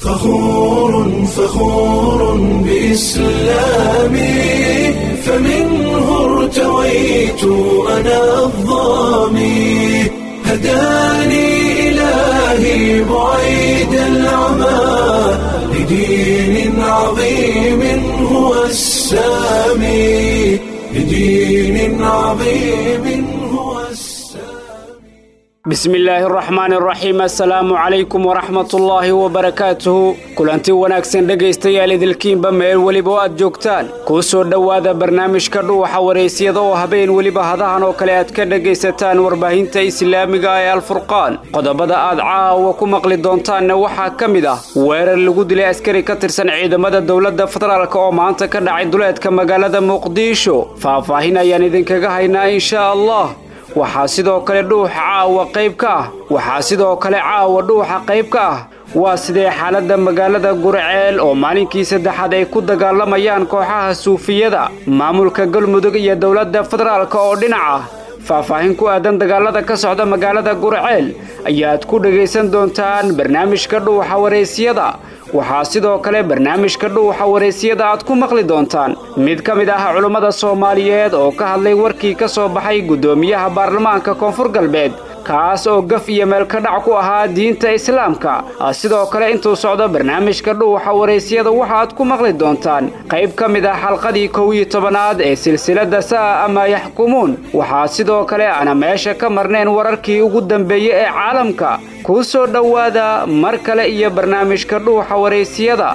فخور فخور بإسلامي فمنه ارتويت أنا الظامي هداني إلهي بعيد العمى لدين عظيم هو السامي لدين عظيم هو السامي bismi illaahi araxmaani araxiim assalaamu calaykum waraxmatullaahi wabarakaatuhu kulanti wanaagsan dhegaystayaal idilkiinba meel weliba oo aad joogtaan kuu soo dhowaada barnaamijka dhuuxa waraysyada oo habeen weliba hadahan oo kale aad ka dhegaysataan warbaahinta islaamiga ee alfurqaan qodobada aad caawa ku maqli doontaanna waxaa ka mid ah weerar lagu dilay askari ka tirsan ciidamada dowladda federaalk oo maanta ka dhacay duleedka magaalada muqdisho faahfaahin ayaan idinkaga haynaa inshaa allah waxaa sidoo kale dhuuxa caawa qayb ka ah waxaa sidoo kale caawa dhuuxa qayb ka ah waa sidee xaaladda magaalada gurceel oo maalinkii saddexaad ay ku dagaalamayaan kooxaha suufiyada maamulka galmudug iyo dowladda federaalk oo dhinac ah faahfaahin ku aadan dagaalada ka socda magaalada gurceel ayaad ku dhegaysan doontaan barnaamijka dhuuxa waraysyada waxaa sidoo kale barnaamijka dhuuxa waraysyada aad ku maqli doontaan mid ka mid ah culummada soomaaliyeed oo ka hadlay warkii ka soo baxay guddoomiyaha baarlamaanka koonfur galbeed kaas oo gaf iyo meelka dhac ku ahaa diinta islaamka sidoo kale intuu socdo barnaamijka dhuuxa waraysyada waxaaad ku maqli doontaan qayb ka mid ah xalqadii kow iyo tobanaad ee silsiladda sa'a ama yaxkumuun waxaa sidoo kale aana meesha ka marnayn wararkii ugu dambeeyey ee caalamka kuu soo dhowaada mar kale iyo barnaamijka dhuuxa waraysyada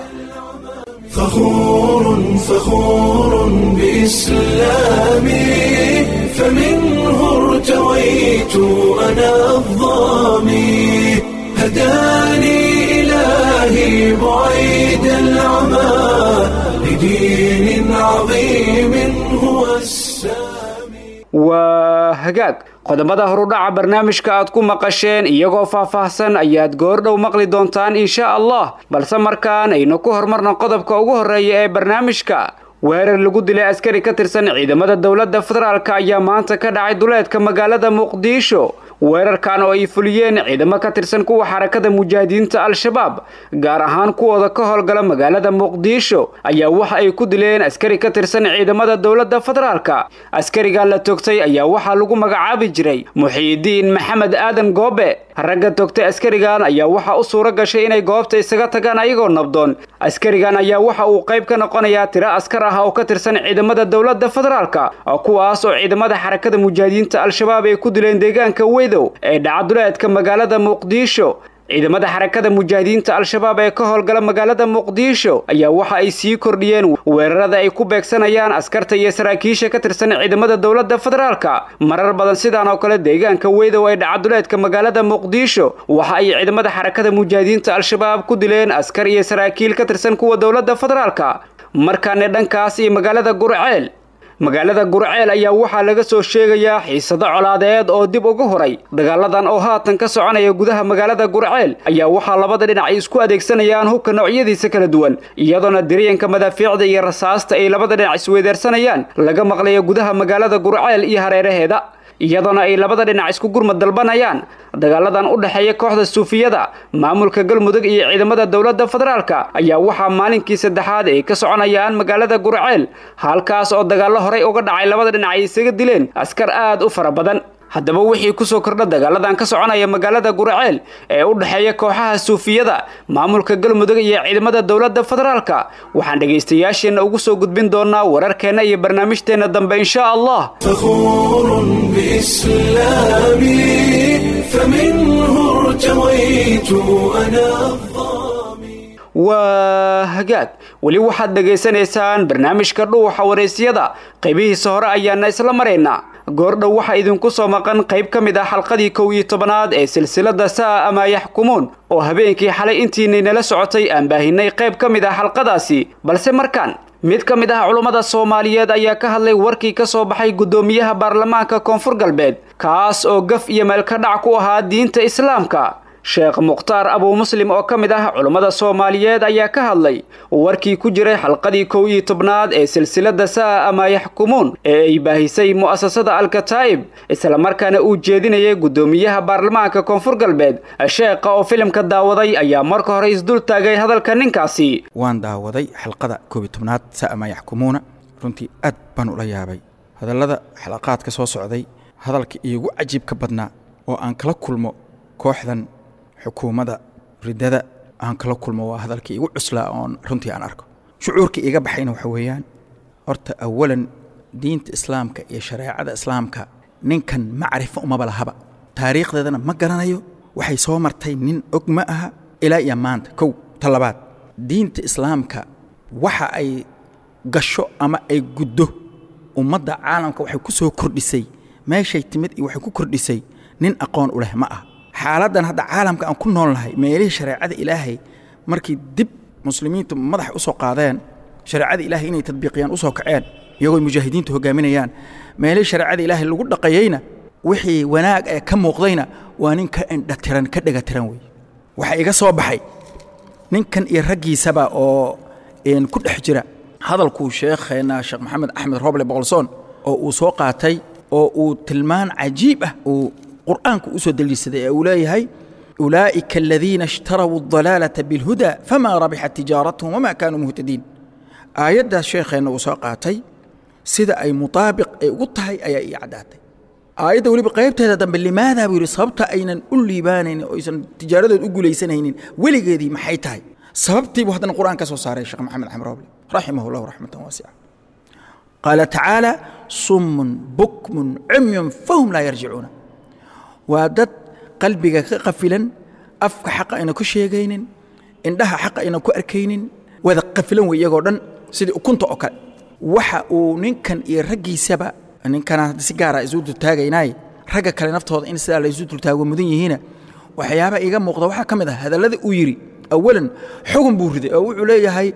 فخور فخور بإسلامي فمنه ارتويت أنا الظامي هداني إلهي بعيد العمى لدين عظيم هو السامي waa hagaag qodobada horudhaca barnaamijka aad ku maqasheen iyagoo faahfaahsan ayaad goordhow maqli doontaan insha allah balse markaan aynu ku hormarna qodobka ugu horreeya ee barnaamijka weerar lagu dilay askari ka tirsan ciidamada dowladda federaalk ayaa maanta ka dhacay duleedka magaalada muqdisho weerarkan oo ay fuliyeen ciidamo ka tirsan kuwa xarakada mujaahidiinta al-shabaab gaar ahaan kuwooda ka howlgala magaalada muqdisho ayaa waxa ay ku dileen askari ka tirsan ciidamada dowladda federaalka askarigan la togtay ayaa waxaa lagu magacaabi jiray muxiidiin maxamed aadan goobe ragga togtay askarigan ayaa waxaa u suuro gashay inay goobta isaga tagaan ayagoo nabdoon askarigan ayaa waxa uu qayb ka noqonayaa tiro askar ah oo ka tirsan ciidamada dowladda federaalka kuwaas oo ciidamada xarakada mujaahidiinta al-shabaab ay ku dileen deegaanka weydow ee dhacaduleedka magaalada muqdisho ciidamada xarakada mujaahidiinta al-shabaab ee ka howlgala magaalada muqdisho ayaa waxa ay sii kordhiyeen weerarada ay ku beegsanayaan askarta iyo saraakiisha ka tirsan ciidamada dowladda federaalka marar badan sidaan oo kale deegaanka weydow ee dhacaduleedka magaalada muqdisho waxa ay ciidamada xarakada mujaahidiinta al-shabaab ku dileen askar iyo saraakiil ka tirsan kuwa dowladda federaalka markaane dhankaas iyo magaalada gurceel magaalada gurceel ayaa waxaa laga soo sheegayaa xiisado colaadeed oo dib uga horay dagaaladan oo haatan ka soconaya gudaha magaalada gurceel ayaa waxaa labada dhinac ay isku adeegsanayaan hubka noocyadiisa kala duwan iyadoona diriyanka madaafiicda iyo rasaasta ay labada dhinac isweydaarsanayaan laga maqlayo gudaha magaalada gurceel iyo hareeraheeda iyadoona ay labada dhinac isku gurmad dalbanayaan dagaaladan u dhexeeya kooxda suufiyada maamulka galmudug iyo ciidamada dowladda federaalka ayaa waxaa maalinkii saddexaad ay ka soconayaan magaalada gurceel halkaas oo dagaallo horey uga dhacay labada dhinac ay isaga dileen askar aad u fara badan haddaba wixii kusoo kordha dagaaladan ka soconaya magaalada gurceel ee u dhexeeya kooxaha suufiyada maamulka galmudug iyo ciidamada dowladda federaalka waxaan dhegaystayaasheenna ugu soo gudbin doonaa wararkeenna iyo barnaamijteenna dambe insha allah فخور بإسلامي فمنه ارتويت أنا الظامي waa hagaag weli waxaad dhegaysanaysaan barnaamijka dhuuxa waraysyada qaybihiisa hore ayaana isla maraynaa goordhow waxaa idinku soo maqan qayb ka mid ah xalqadii kow iyo tobanaad ee silsiladda sa'a ama yaxkumuun oo habeenkii xalay intiinay nala socotay aan baahinay qayb ka mid ah xalqadaasi balse markaan mid ka mid ah culummada soomaaliyeed ayaa ka hadlay warkii ka soo baxay guddoomiyaha baarlamaanka koonfur galbeed kaas oo gaf iyo meelka dhac ku ahaa diinta islaamka sheekh mukhtaar abuu muslim oo ka mid ah culummada soomaaliyeed ayaa ka hadlay warkii ku jiray xalqadii kow iyo tobnaad ee silsilada sa'a amaa yaxkumuun ee ay baahisay mu'asasada alkataa'ib islamarkaana uu jeedinayay guddoomiyaha baarlamaanka koonfur galbeed sheekha oo filimka daawaday ayaa marka hore isdul taagay hadalka ninkaasi waan daawaday xalqada koob iyo tobnaad sa'a maa yaxkumuuna runtii aad baan ula yaabay hadallada xalaqaadka soo socday hadalka iigu cajiibka badnaa oo aan kala kulmo kooxdan xukuumadda riddada aan kala kulmo waa hadalkii igu cuslaa oon runtii aan arko shucuurkii iga baxayna waxa weeyaan horta awalan diinta islaamka iyo shareecada islaamka ninkan macrifo umaba lahaba taariikhdeedana ma garanayo waxay soo martay nin og ma aha ilaa iyo maanta kow ta labaad diinta islaamka waxa ay gasho ama ay guddo ummadda caalamka waxay ku soo kordhisay meeshay timid iyo waxay ku kordhisay nin aqoon u leh ma ah xaaladdan hadda caalamka aan ku nool nahay meelihii shareecada ilaahay markii dib muslimiintu madaxa u soo qaadeen shareecada ilaahay inay tadbiiqiyaan u soo kaceen iyagoo mujaahidiintu hogaaminayaan meelihii shareecada ilaahay lagu dhaqayeyna wixii wanaag ee ka muuqdayna waa nin ka indhatiran ka dhegatiran wey waxaa iga soo baxay ninkan iyo raggiisaba oo ku dhex jira hadalkuu sheekheenna sheekh maxamed axmed roble boqolsoon oo uu soo qaatay oo uu tilmaan cajiib ah uu qur'aanku u soo deliishaday ee uu leeyahay ulaa'ika aladiina ishtarawuu adalaalata bilhuda famaa rabixat tijaaratuhum wamaa kaanuu muhtadiin aayaddaas sheekheenna uu soo qaatay sida ay mutaabiq ay ugu tahay ayaa ii caddaatay aayadda weliba qaybteeda dambe limaadaa buu yidhi sababta aynan u liibaanaynin oo aysan tijaaradood u guulaysanaynin weligeedii maxay tahay sababtiibuu haddana qur'aan ka soo saaray sheekh maxamed axmed roble raximah llahu raxmatan waasica qaala tacaala summun bukmun cumyun fahum laa yarjicuuna waa dad qalbiga ka qafilan afka xaqa ayna ku sheegaynin indhaha xaqa ayna ku arkaynin wada qafilan wey iyagoo dhan sidii ukunta oo kale waxa uu ninkan iyo raggiisaba ninkana si gaara isu dultaagaynaaye ragga kale naftooda in sidaa laysu dultaago mudan yihiina waxyaaba iiga muuqda waxaa ka mid ah hadallada uu yidhi awalan xugun buu riday oo wuxuu leeyahay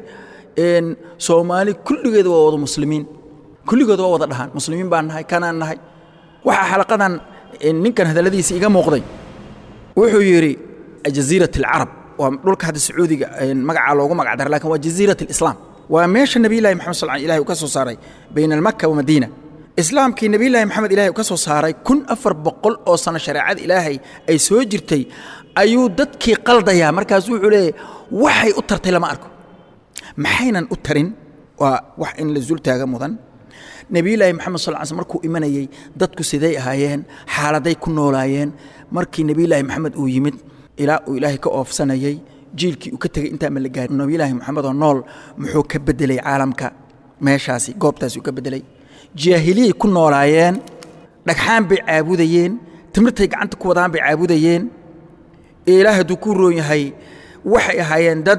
soomaali kulligeeda waa wada muslimiin kulligood waa wada dhahaan muslimiin baan nahay kanaan nahay waxaa xalaqadan ninkan hadalladiisa iga muuqday wuxuu yidhi jaziirat alcarab waa dhulka hadda sacuudiga magacaa loogu magac dara lakin waa jaziirat alislaam waa meesha nebiyullahi maxamed sal ilahi uu ka soo saaray bayna almaka wa madiina islaamkii nebiyullaahi maxamed ilahay uu ka soo saaray kun afar boqol oo sano shareecada ilaahay ay soo jirtay ayuu dadkii qaldayaa markaasu wuxuu leeyahy waxay u tartay lama arko maxaynan u tarin waa wax in la zultaaga mudan nebiyullaahi maxamed sal l sl markuu imanayey dadku siday ahaayeen xaaladay ku noolaayeen markii nebiyullaahi maxamed uu yimid ilaa uu ilaahay ka oofsanayey jiilkii uu ka tegey intaa ma la gaarin nebiyullaahi maxamed oo nool muxuu ka beddelay caalamka meeshaasi goobtaasi uu ka beddelay jaahiliyay ku noolaayeen dhagxaan bay caabudayeen timirtay gacanta ku wadaan bay caabudayeen ilaah hadduu ku roon yahay waxay ahaayeen dad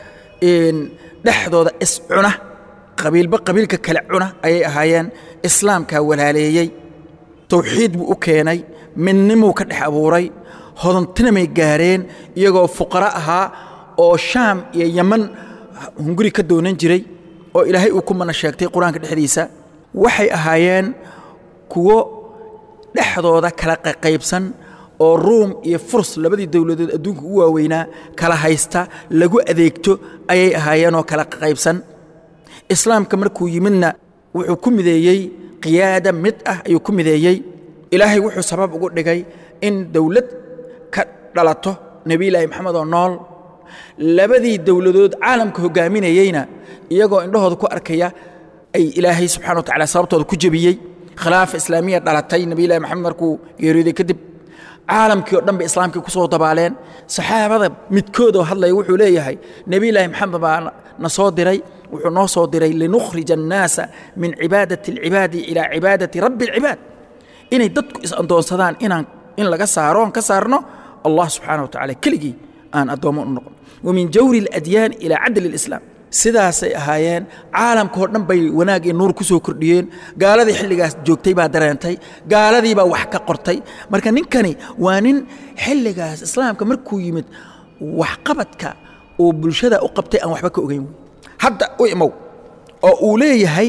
dhexdooda iscuna qabiilba qabiilka kale cuna ayay ahaayeen islaamkaa walaaleeyey tawxiid buu u keenay midnimuu ka dhex abuuray hodantinamay gaareen iyagoo fuqaro ahaa oo shaam iyo yaman hunguri ka doonan jiray oo ilaahay uu ku mana sheegtay qur-aanka dhexdiisa waxay ahaayeen kuwo dhexdooda kala qaybsan oo ruum iyo furs labadii dowladood adduunka ugu waaweynaa kala haysta lagu adeegto ayay ahaayeenoo kala qaybsan islaamka markuu yimidna wuxuu ku mideeyey qiyaada mid ah ayuu ku mideeyey ilaahay wuxuu sabab ugu dhigay in dowlad ka dhalato nebiyulaahi maxamed oo nool labadii dowladood caalamka hoggaaminayeyna iyagoo indhahooda ku arkaya ay ilaahay subxana wa tacala sababtooda ku jebiyey khilaafa islaamiya dhalatay nebiyulahi maxamed markuu geeriyooday kadib caalamkii oo dhan bay islaamkii ku soo dabaaleen saxaabada midkoodoo hadlaya wuxuu leeyahay nebiyulaahi maxamed baa na soo diray wuxuu noo soo diray linukhrija annaasa min cibaadati alcibaadi ilaa cibaadati rabbi alcibaad inay dadku is-addoonsadaan inaan in laga saaro oon ka saarno allah subxaana wa tacala keligii aan addoommo u noqon wa min jawri aladyaan ilaa cadli alislaam sidaasay ahaayeen caalamkao dhan bay wanaag iyo nuur ku soo kordhiyeen gaaladii xilligaas joogtay baa dareentay gaaladii baa wax ka qortay marka ninkani waa nin xilligaas islaamka markuu yimid waxqabadka uu bulshada u qabtay aan waxba ka ogeyn hadda u imow oo uu leeyahay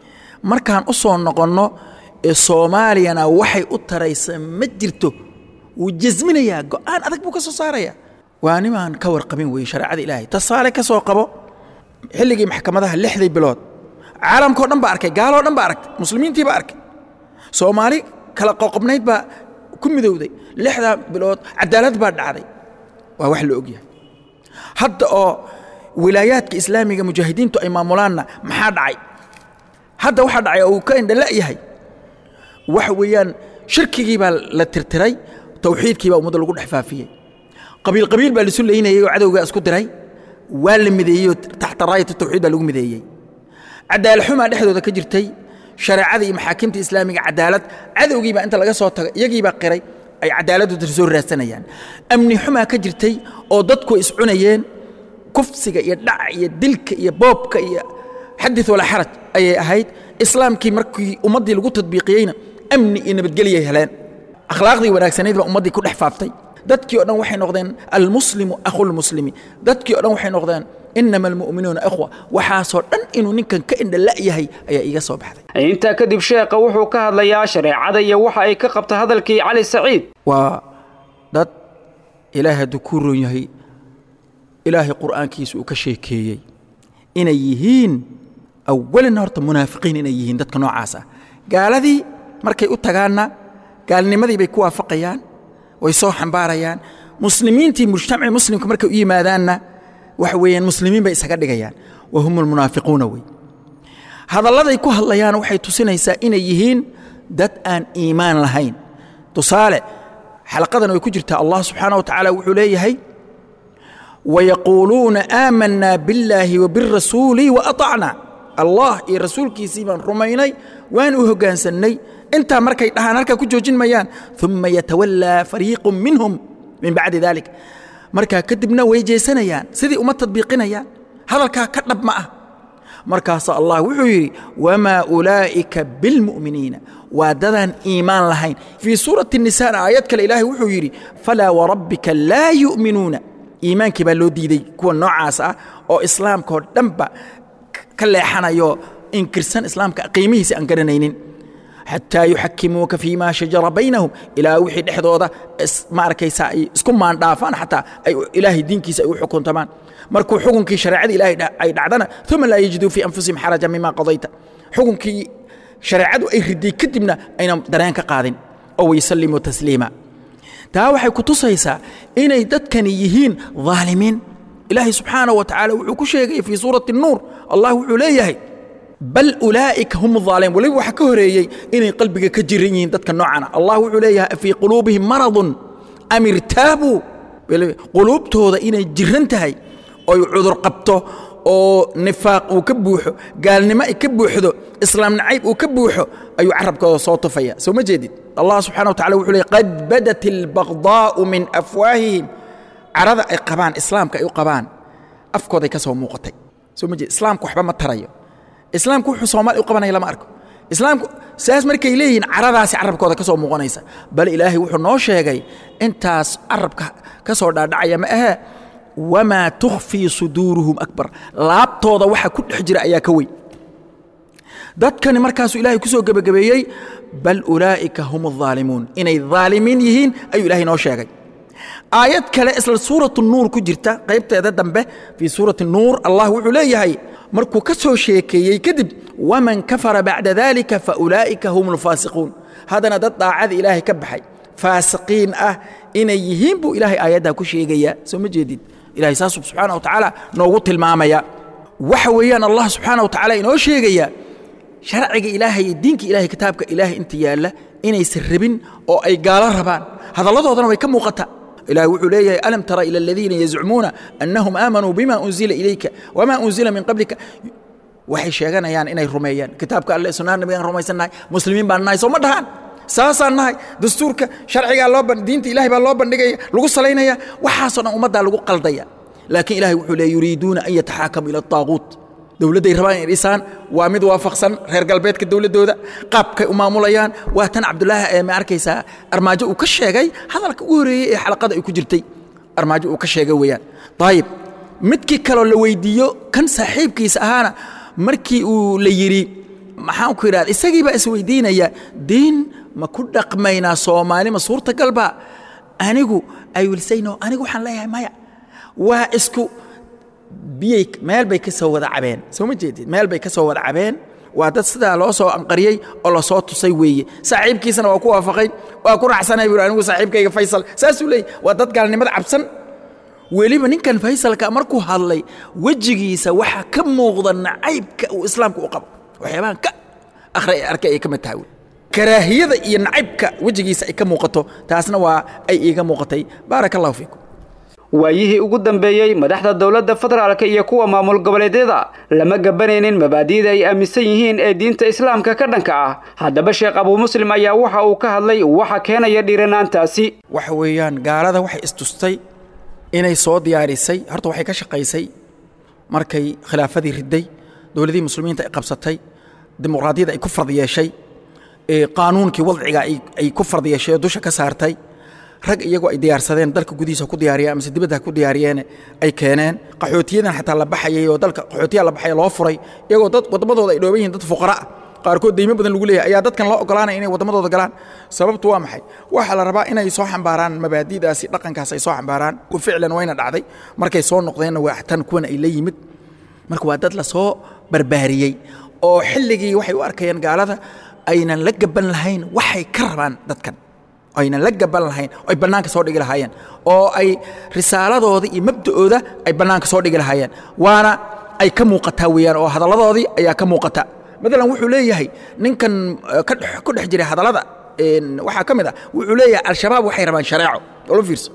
markaan u soo noqonno soomaaliyana waxay u taraysa ma jirto wuu jasminayaa go'aan adag buu ka soo saaraya waa nimaan ka warqabin weeye shareecada ilaahay tasaale ka soo qabo xilligii maxkamadaha lixdii bilood caalamkao dhan baa arkay gaaloo dhan baa aragtay muslimiintii baa arkay soomaali kala qoqobnayd baa ku midowday lixdaa bilood cadaalad baa dhacday waa wax la ogyahay hadda oo wilaayaadka islaamiga mujaahidiintu ay maamulaanna maxaa dhacay hadda waxaa dhacay oo uu ka indhala yahay waxa weeyaan shirkigii baa la tirtiray tawxiidkii baa ummadda lagu dhex faafiyey qabiil qabiil baa lisu leynayay oo cadowgaa isku diray waa la mideeyey oo taxta raayat tawxiid baa lagu mideeyey cadaalad xumaa dhexdooda ka jirtay shareecada iyo maxaakimta islaamiga cadaalad cadowgiibaa inta laga soo tago iyagiibaa qiray ay cadaaladooda soo raadsanayaan amni xumaa ka jirtay oo dadku iscunayeen kufsiga iyo dhaca iyo dilka iyo boobka iyo xadith walaa xaraj ayay ahayd islaamkii markii ummaddii lagu tadbiiqiyeyna amni iyo nabadgelyay heleen akhlaaqdii wanaagsanayd baa ummaddii ku dhex faaftay dadkii o dhan waxay noqdeen almuslimu akhulmuslimi dadkii o dhan waxay noqdeen inama almu'minuuna ikhwa waxaasoo dhan inuu ninkan ka indhala yahay ayaa iiga soo baxday intaa kadib sheekha wuxuu ka hadlayaa shareecada iyo waxa ay ka qabta hadalkii cali saciid waa dad ilaahay hadduu kuu roon yahay ilaahay qur'aankiisa uu ka sheekeeyey inay yihiin awalan horta munaafiqiin inay yihiin dadka noocaas ah gaaladii markay u tagaanna gaalnimadii bay ku waafaqayaan way soo xambaarayaan muslimiintii mujtamacii muslimka markay u yimaadaanna waxa weeyaan muslimiin bay isaga dhigayaan wa hum almunaafiquuna wey hadalladay ku hadlayaan waxay tusinaysaa inay yihiin dad aan iimaan lahayn tusaale xalaqadan way ku jirtaa allah subxaana wa tacaala wuxuu leeyahay wayaquuluuna aamanaa billaahi wa birasuuli wa aطacna allah iyo rasuulkiisii baan rumaynay waan u hoggaansannay intaa markay dhahaan halkaa ku joojin mayaan uma yatawallaa fariiqu minhum min bacdi dalik markaa kadibna way jeesanayaan sidii uma tadbiiqinayaan hadalkaa ka dhab ma ah markaasaa allah wuxuu yidhi wamaa ulaa'ika bilmu'miniina waa dadaan iimaan lahayn fii suurati nisana aayad kale ilaahay wuxuu yidhi falaa warabbika laa yu'minuuna iimaankii baa loo diiday kuwa noocaas ah oo islaamkaoo dhanba ka leexanayo inkirsan islaamka qiimihiisa aan garanaynin xataa yuxakimuuka fii ma shajara baynahum ilaa wixii dhexdooda ma arkaysa ay isku maandhaafaan xataa ay ilaahay diinkiisa ay u xukuntamaan markuu xukunkii shareecada ilaahay ay dhacdana uma laa yajiduu fii anfusihim xaraja mima qadayta xukunkii shareecadu ay riday kadibna aynan dareen ka qaadin oo waysallimuu tasliima taa waxay ku tusaysaa inay dadkani yihiin dhaalimiin ilaahay subxaana wa tacaala wuxuu ku sheegay fii suurati nuur allah wuxuu leeyahay bal ulaa'ika hum aalimuun weliba waxaa ka horeeyey inay qalbiga ka jiran yihiin dadka noocana allah wuxuu leeyahay afii quluubihim maradun am irtaabuu quluubtooda inay jiran tahay oy cudur qabto oo nifaaq uu ka buuxo gaalnimo ay ka buuxdo islaam nacayb uu ka buuxo ayuu carabkooda soo tufaya soo ma jeedid allah subxana wa tacala wuxuu leey qad badat albaqdaa'u min afwaahihim carada ay qabaan islaamka ay u qabaan afkooday ka soo muuqatay soo ma jeed islaamku waxba ma tarayo islaamku wuxuu soomaali u qabanaya lama arko islaamku saas markay leeyihiin caradaasi carabkooda ka soo muuqanaysa bal ilaahay wuxuu noo sheegay intaas carabka ka soo dhaadhacaya ma ahee wamaa tukhfii suduuruhum akbar laabtooda waxa ku dhex jira ayaa ka weyn dadkani markaasuu ilaahay ku soo gebagabeeyey bal ulaa'ika hum aldaalimuun inay dhaalimiin yihiin ayuu ilaahay noo sheegay aayad kale isla suuratu nuur ku jirta qaybteeda dambe fii suurati nuur allah wuxuu leeyahay markuu ka soo sheekeeyey kadib waman kafara bacda dalika faulaa'ika hum alfaasiquun haddana dad daacada ilaahay ka baxay faasiqiin ah inay yihiin buu ilaahay aayaddaa ku sheegayaa soo ma jeedid ilahay saasuu subxaana wa tacaala noogu tilmaamaya waxa weeyaan allah subxaana wa tacaala inoo sheegaya sharciga ilaahay iyo diinka ilahay kitaabka ilaahay inta yaalla inaysan rabin oo ay gaalo rabaan hadalladoodana way ka muuqataa ilahi wuxuu leeyahay alam tara ila aladiina yazcumuuna annahum aamanuu bima unzila ilayka wama unzila min qablika waxay sheeganayaan inay rumeeyaan kitaabka alle sunnada nabigaan rumaysannahay muslimiin baan nahay soo ma dhahaan saasaan nahay dastuurka sharcigaa loo diinta ilahay baa loo bandhigaya lagu salaynaya waxaasoo dhan ummaddaa lagu qaldaya laakiin ilahay wuxuu leey yuriiduuna an yataxaakamu ila ataaguut dowladday rabaan inay dhisaan waa mid waafaqsan reer galbeedka dowladdooda qaabkay u maamulayaan waa tan cabdulaahi ee ma arkaysaa armaajo uu ka sheegay hadalka ugu horreeyey ee xalaqada ay ku jirtay armaajo uu ka sheegay weeyaan ayib midkii kaloo la weydiiyo kan saaxiibkiisa ahaana markii uu la yidhi maxaan ku idhahda isagii baa isweydiinaya diin ma ku dhaqmaynaa soomaali ma suurtagalba anigu ay wilsayno anigu waxaan leeyahay maya waa isku biyay meel bay ka soo wada cabeen soo ma jeedid meel bay ka soo wada cabeen waa dad sidaa loo soo anqariyey oo lasoo tusay weeye saaxiibkiisana waa ku waafaqay waa ku raacsanay buu anigu saaxiibkayga faysal saasuu leeyahy waa dad gaalnimada cabsan weliba ninkan faysalka markuu hadlay wejigiisa waxaa ka muuqda nacaybka uu islaamka u qabo waxyaabahan ka akhri arkay ay ka mid tahay karaahiyada iyo nacaybka wejigiisa ay ka muuqato taasna waa ay iiga muuqatay baaraka allahu fiikum waayihii ugu dambeeyey madaxda dowladda federaalka iyo kuwa maamul goboleedyada lama gabanaynin mabaadi'da ay aaminsan yihiin ee diinta islaamka ka dhanka ah haddaba sheekh abuu muslim ayaa waxa uu ka hadlay waxa keenaya dhiiranaantaasi waxa weeyaan gaalada waxay istustay inay soo diyaarisay horta waxay ka shaqaysay markay khilaafadii riday dowladihii muslimiinta ay qabsatay dimuqraadiyadda ay ku fard yeeshay qaanuunkii wadciga ay ku fard yeeshay oo dusha ka saartay rag iyagoo ay diyaarsadeen dalka gudihiisa ku diyaariyeen amase dibadda ku diyaariyeen ay keeneen qaxootiyadan xataa la baxayay oo dalka qaxootiyaa la baxaya loo furay iyagoo dad waddamadooda ay dhooban yihiin dad fuqara ah qaarkood deymo badan lagu leeyahay ayaa dadkan loo ogolaanaya inay waddamadooda galaan sababtu waa maxay waxaa la rabaa inay soo xambaaraan mabaadi'daasi dhaqankaas ay soo xambaaraan wa ficlan wayna dhacday markay soo noqdeenna waa tan kuwan ay la yimid marka waa dad la soo barbaariyey oo xilligii waxay u arkayeen gaalada aynan la gaban lahayn waxay ka rabaan dadkan aynan la gaban lahayn oo ay bannaanka soo dhigi lahaayeen oo ay risaaladooda iyo mabda'ooda ay bannaanka soo dhigi lahaayeen waana ay ka muuqataa weeyaan oo hadalladoodii ayaa ka muuqata maalan wuxuu leeyahay ninkan ku dhex jiray hadallada waxaa ka mid ah wuxuu leeyahay al-shabaab waxay rabaan shareeco olo fiirso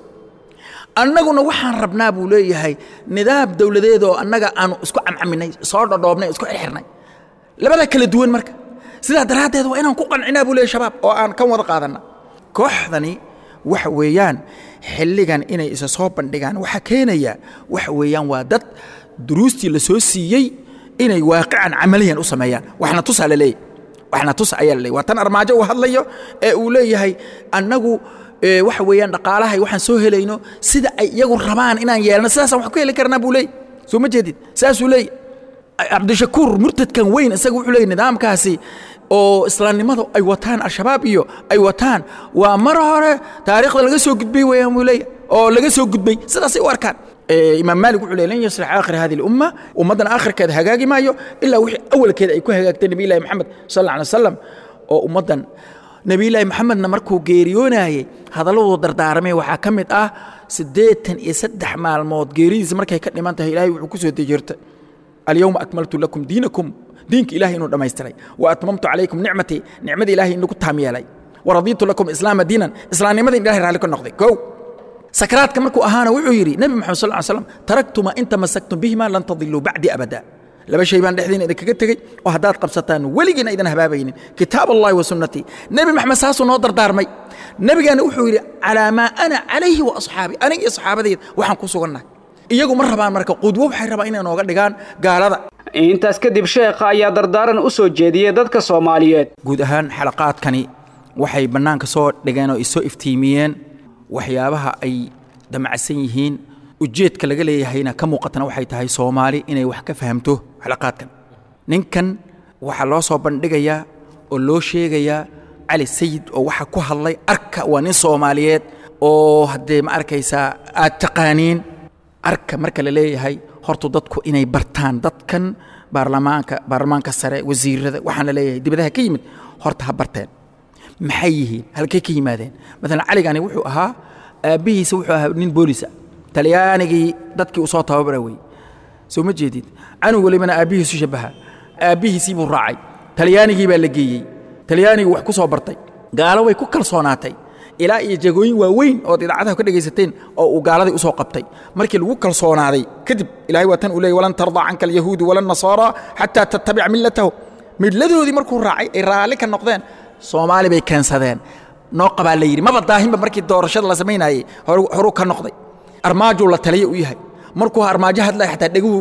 annaguna waxaan rabnaa buu leeyahay nidaam dowladeed oo annaga aanu isku camcaminay soo dhodhoobnay isku xirxirnay labada kala duwan marka sidaa daraaddeed waa inaan ku qancinaa buu leeyahay shabaab oo aan kan wada qaadanna kooxdani waxa weeyaan xilligan inay isa soo bandhigaan waxaa keenaya waxa weeyaan waa dad duruustii la soo siiyey inay waaqican camaliyan u sameeyaan waxna tusaa la leeyahy waxna tusa ayaa la leeyahy waa tan armaajo uu hadlayo ee uu leeyahay annagu waxa weeyaan dhaqaalahay waxaan soo helayno sida ay iyagu rabaan inaan yeelno sidaasaan wax ku heli karnaa buu leeyahy soo ma jeedid saasuu leeyahy cabdishakuur murtadkan weyn isaga wuxuu leeyahy nidaamkaasi oo islaamnimadu ay wataan al-shabaab iyo ay wataan waa mar hore taariikhda laga soo gudbay weeyaan buu leeyahy oo laga soo gudbay sidaasay u arkaan imaam maalik wuxuu leeyahy lan yaslix aakhir hadi lumma ummaddan aakhirkeeda hagaagi maayo ilaa wixii awalkeeda ay ku hagaagtay nabiy llahi maxamed sal alla alay wasalam oo ummaddan nebiyullaahi maxamedna markuu geeriyoonayey hadalladuu dardaaramay waxaa ka mid ah siddeetan iyo saddex maalmood geeridiisa markay ka dhiman tahay ilaahay wuxuu ku soo dejirtay alyawma akmaltu lakum diinakum diinka ilahay inuu dhammaystiray wa atmamtu calaykum nicmatii nicmadii ilahay inagu taam yeelay wa radiitu lakum islaama diinan islaamnimadii ilahay raalli ka noqday kow sakaraadka markuu ahaana wuxuu yidhi nebi moxamed sal ly slam taraktuma in tamasaktum bihima lan tadiluu bacdi abada laba shay baan dhexdiina idinkaga tegey oo haddaad qabsataan weligiina idan habaabaynin kitaab allahi wa sunnatii nebi maxamed saasuu noo dardaarmay nebigaana wuxuu yidhi calaa maa ana calayhi wa asxaabi aniga iyo saxaabadayda waxaan ku sugannahay iyagu ma rabaan marka qudwo waxay rabaan inay nooga dhigaan gaalada intaas kadib sheekha ayaa dardaaran u soo jeediyey dadka soomaaliyeed guud ahaan xalaqaadkani waxay bannaanka soo dhigeen oo isoo iftiimiyeen waxyaabaha ay damacsan yihiin ujeedka laga leeyahayna ka muuqatana waxay tahay soomaali inay wax ka fahamto xalaqaadkan ninkan waxaa loo soo bandhigayaa oo loo sheegayaa cali sayid oo waxa ku hadlay arka waa nin soomaaliyeed oo haddee ma arkaysaa aad taqaaniin arka marka la leeyahay hortu dadku inay bartaan dadkan baarlamaanka baarlamaanka sare wasiirada waxaan la leeyahay dibadaha ka yimid horta ha barteen maxay yihiin halkay ka yimaadeen maalan caligani wuxuu ahaa aabbihiisa wuxuu ahaa nin boolisa talyaanigii dadkii uu soo tababara wey soo ma jeedid canug walibana aabbihiisu shabaha aabbihiisii buu raacay talyaanigii baa la geeyey talyaanigii wax ku soo bartay gaalo way ku kalsoonaatay ilaa iyo jagooyin waaweyn ood idaacadaha ka dhegaysateen oo uu gaaladii usoo qabtay markii lagu kalsoonaaday kadib ilahay waa tan uu leeyay walan tardaa canka alyahuudu wala nasaara xataa tattabic millatahu midladoodii markuu raacay ay raalli ka noqdeen soomaali bay keensadeen noo qabaa la yidhi maba daahinba markii doorashada la samaynayey horuu ka noqday armaajuu la taliya u yahay markuu armaajo hadlaya xataa dheguhu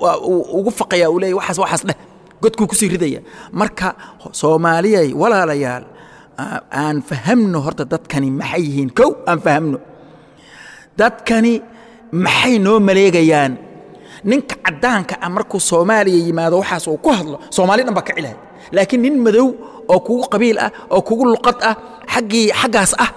ugu faqaya uu leeyay waxaas waxaas dheh godkuu kusii ridaya marka soomaaliyay walaalayaal aan fahamno horta dadkani maxay yihiin kow aan fahamno dadkani maxay noo maleegayaan ninka caddaanka ah markuu soomaaliya yimaado waxaas uu ku hadlo soomaali dhan baa ka cilahay laakiin nin madow oo kugu qabiil ah oo kugu luqad ah xaggii xaggaas ah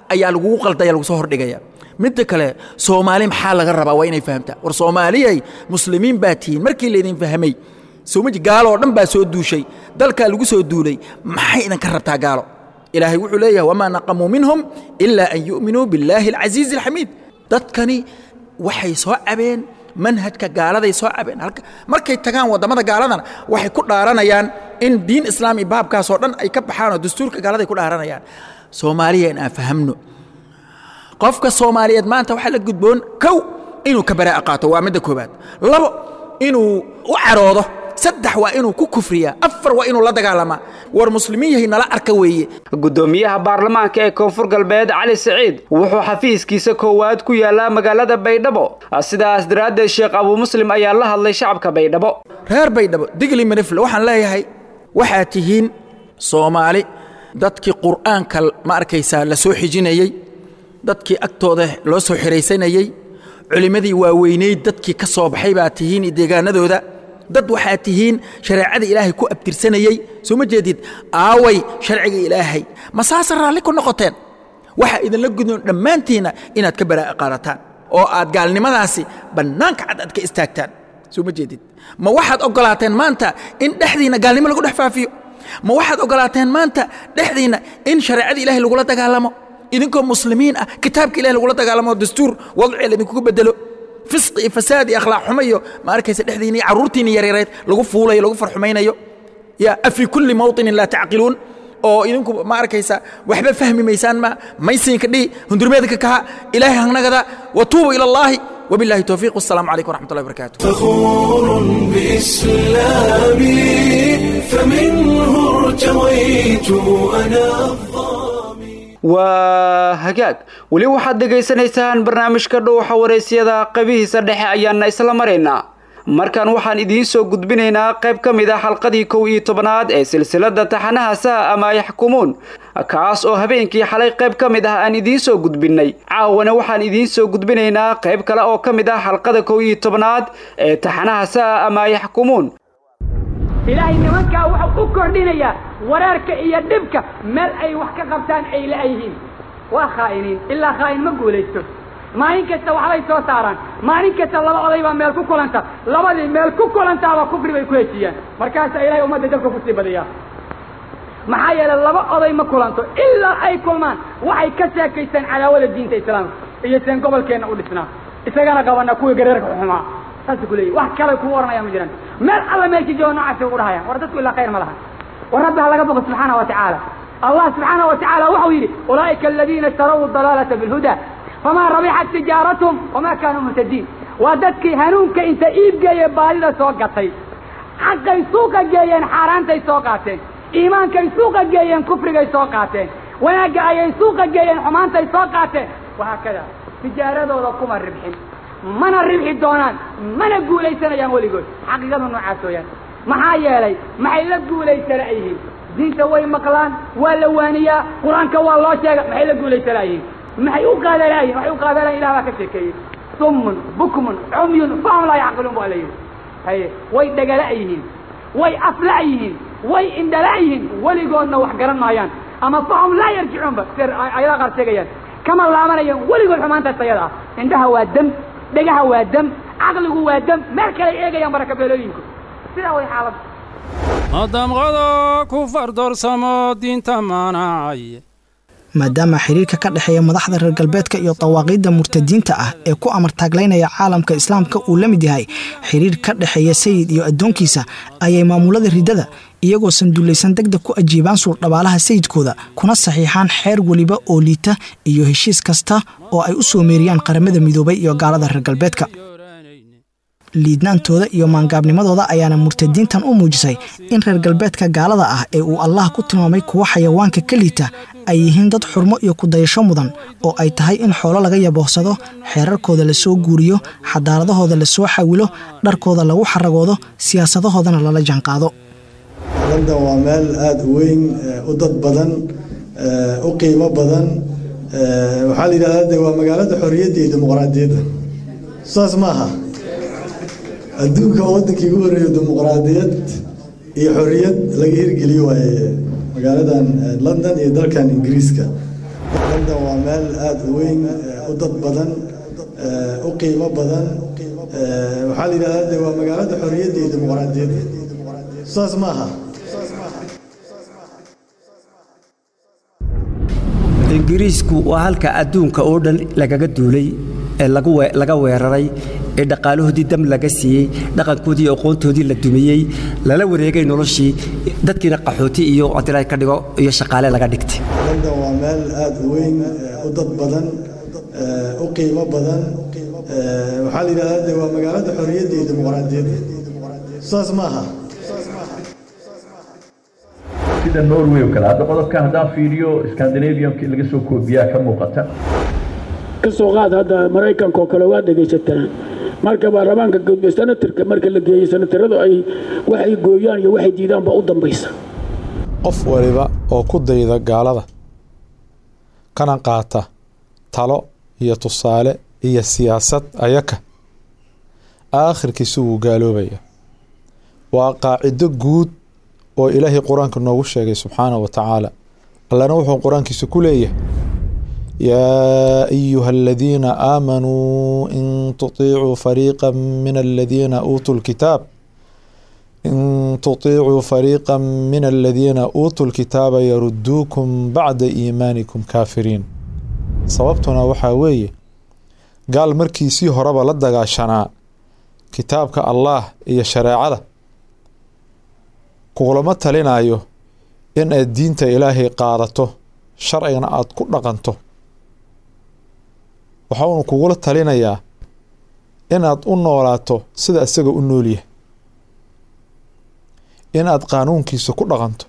ayaa lagugu qaldaya lagu soo hordhigaya midda kale soomaali maxaa laga rabaa waa inay fahamtaa war soomaaliyay muslimiin baa tihiin markii laydin fahmay somaji gaalo oo dhan baa soo duushay dalkaa lagu soo duulay maxay idinka rabtaa gaalo ilaahay wuxuu leeyahay wamaa naqamuu minhum ilaa an yu'minuu billaahi alcasiizi alxamiid dadkani waxay soo cabeen manhajka gaaladay soo cabeen halka markay tagaan waddamada gaaladana waxay ku dhaaranayaan in diin islaami baabkaasoo dhan ay ka baxaan oo dastuurka gaaladay ku dhaaranayaan soomaaliya in aan fahamno qofka soomaaliyeed maanta waxaa la gudboon kow inuu ka baraa'a qaato waa midda koobaad labo inuu u caroodo saddex waa inuu ku kufriyaa afar waa inuu la dagaalamaa war muslimiin yahay nala arka weeye gudoomiyaha baarlamaanka ee koonfur galbeed cali siciid wuxuu xafiiskiisa koowaad ku yaallaa magaalada baydhabo sidaas daraaddeed sheekh abuu muslim ayaa la hadlay shacabka baydhabo reer baydhabo digli manifle waxaan leeyahay waxaad tihiin soomaali dadkii qur'aanka ma arkaysaa la soo xijinayey dadkii agtooda loo soo xihaysanayey culimmadii waaweyneyd dadkii ka soo baxay baa tihiin deegaanadooda dad waxaad tihiin shareecada ilaahay ku abtirsanayey soo ma jeedid aaway sharciga ilaahay ma saasa raalli ku noqoteen waxaa idinla gudon dhammaantiinna inaad ka baraa'a qaadataan oo aad gaalnimadaasi bannaanka cad aad ka istaagtaan soo ma jeedid ma waxaad oggolaateen maanta in dhexdiinna gaalnimo lagu dhex faafiyo ma waxaad oggolaateen maanta dhexdiinna in shareecada ilaahay lagula dagaalamo idinkoo muslimiin ah kitaabka ilahay lagula dagaalamo dastuur wadciga laydinkugu bedelo fisqi iyo fasaad iyo akhlaaq xumo iyo ma arkaysa dhexdiina iyo carruurtiina yaryareed lagu fuulayo lagu farxumaynayo ya afi kulli mawطinin laa tacqiluun oo idinku ma arkaysa waxba fahmi maysaan ma maysinka dhihi hundurmeedka kaha ilaahay hangnagada watuubu ila allahi وبالله التوفيق والسلام عليكم ورحمة الله وبركاته فخور بإسلامي فمنه ارتويت أنا الظامي waa hagaag weli waxaad dhegaysanaysaan barnaamijka dhowxa waraysyada qaybihiisa dhexe ayaana isla maraynaa markan waxaan idiin soo gudbinaynaa qayb ka mid ah xalqadii kow iyo tobanaad ee silsilada taxanaha saa ama yaxkumuun kaas oo habeenkii xalay qayb ka mid ah aan idiin soo gudbinnay caawana waxaan idiin soo gudbinaynaa qayb kale oo ka mid ah xalqada kow iyo tobanaad ee taxanaha saa ama yaxkumuun ilaahay nimankaa wuxuu u kordhinayaa wareerka iyo dhibka meel ay wax ka qabtaan ay la'yihiin waa khaa'iniin ilaa khaa'in ma guulaysto maalin kasta waxbay soo saaraan maalin kasta laba oday baa meel ku kulanta labadii meel ku kulantaaba kufri bay ku hejiyaan markaasaa ilahay ummadda dabka kusii badiyaa maxaa yeelay laba oday ma kulanto ilaa ay kulmaan waxay ka sheekaystaan cadaawada diinta islaamka iyo seen gobolkeenna u dhisnaa isagana qabana kuwii gareerka xumaa saas ku leeyahy wax kale kuu oranaya ma jiraan meel alla meelkii jooga noocaasi ugu dhahayaan war dadku ilaa khayr ma laha war rabbi ha laga boqo subxaana wa tacaala allah subxaana wa tacaala waxau yidhi ulaa'ika aladiina ishtaraw dalaalata bilhuda famaa rabixat tijaaratum wamaa kaanuu muhtadiin waa dadkii hanuunka inta iib geeye baadida soo gatay xaqay suuqa geeyeen xaaraantay soo qaateen iimaankay suuqa geeyeen kufrigay soo qaateen wanaagga ayay suuqa geeyeen xumaantay soo qaateen wahaakada tijaaradooda kuma ribxin mana ribxi doonaan mana guulaysanayaan weligood xaqiiqada noocaas weyaan maxaa yeelay maxay la guulaysanayihiin diinta way maqlaan waa la waaniyaa qur-aanka waa loo sheega maxay la guulaysanayihiin maxay u qaadanayihin waxay u qaadanayin ilah baa ka sheekeeyey summun bukmun cumyun fahum laa yacqiluun baa la yidhi haye way dhagala yihiin way afla yihiin way indhala yihiin weligoodna wax garan maayaan ama fahum laa yarjicuunba sir ayada qaar sheegayaan kama laabanayaan weligood xumaantaas ayada ah indhaha waa dam dhegaha waa dam caqligu waa dam meel kale eegayaan barakabeelooyinku sidaa way xaaladda madamqada ku fardoorsamo diinta maanacay maadaama xiriirka ka dhexeeya madaxda reer galbeedka iyo dawaaqiidda murtadiinta ah ee ku amartaaglaynaya caalamka islaamka uu la mid yahay xiriir ka dhexeeya sayid iyo addoonkiisa ayay maamulada riddada iyagoo sanduulaysan degdeg ku ajiibaan suurdhabaalaha sayidkooda kuna saxiixaan xeer weliba oo liita iyo heshiis kasta oo ay u soo meeriyaan qaramada midoobay iyo gaalada reer galbeedka liidnaantooda iyo maangaabnimadooda ayaana murtadiintan u muujisay in reer galbeedka gaalada ah ee uu allah ku tilmaamay kuwa xayawaanka ka liita ay yihiin dad xurmo iyo kudayasho mudan oo ay tahay in xoolo laga yaboohsado xeerarkooda lasoo guuriyo xadaaradahooda lasoo xawilo dharkooda lagu xaragoodo siyaasadahoodana lala jaanqaado london waa meel aada u weyn u dad badan u qiimo badan waxaa la yidhahdaa de waa magaalada xorriyadda iyo dimuqraadiyadda saas ma aha adduunka waddankii ugu horreeyo dimuqraadiyad iyo xorriyad laga hirgeliyo waaye magaaladan london iyo dalkan ingiriiska london waa meel aada u weyn u dad badan u qiimo badan waxaa la yidhahdaa de waa magaalada xorriyadda iyo dimuqraadiyadda saas ma aha ingiriisku waa halka adduunka oo dhan lagaga duulay ee laga weeraray ee dhaqaalahoodii dam laga siiyey dhaqankoodii iyo aqoontoodii la dumiyey lala wareegay noloshii dadkiina qaxooti iyo adila ka dhigo iyo shaqaale laga dhigtay london waa meel aada u weyn u dad badan u qiimo badan waxaa la yidhahdaa de waa magaalada xorriyadda iyo dimuqraadiyadda saas ma aha sida norway oo kale hadda qodobkan haddaan fiiriyo scandinavianka laga soo koobiyaa ka muuqata ka soo qaad hadda maraykanka oo kale waa dhegaysataan marka baarlamaanka gudbe senatarka marka la geeyey senataradu ay waxay gooyaan iyo waxay diidaan baa u dambaysa qof waliba oo ku dayda gaalada kana qaata talo iyo tusaale iyo siyaasad ayaka aakhirkiisu wuu gaaloobaya waa qaacido guud oo ilaahay qur-aanka noogu sheegay subxaanahu wa tacaala allana wuxuu qur-aankiisa ku leeyahay yaa ayuha aladiina aamanuu in tuطiicuu fariiqa min aladiina uutuu lkitaab in tuطiicuu fariiqa min aladiina uutuu lkitaaba yaruduukum bacda iimaanikum kaafiriin sababtuna waxaa weeye gaal markiisii horeba la dagaashanaa kitaabka allaah iyo shareecada kugulama talinayo in aad diinta ilaahay qaadato sharcigana aada ku dhaqanto waxaunu kugula talinayaa inaad u noolaato sida isaga u noolyahay inaad qaanuunkiisa ku dhaqanto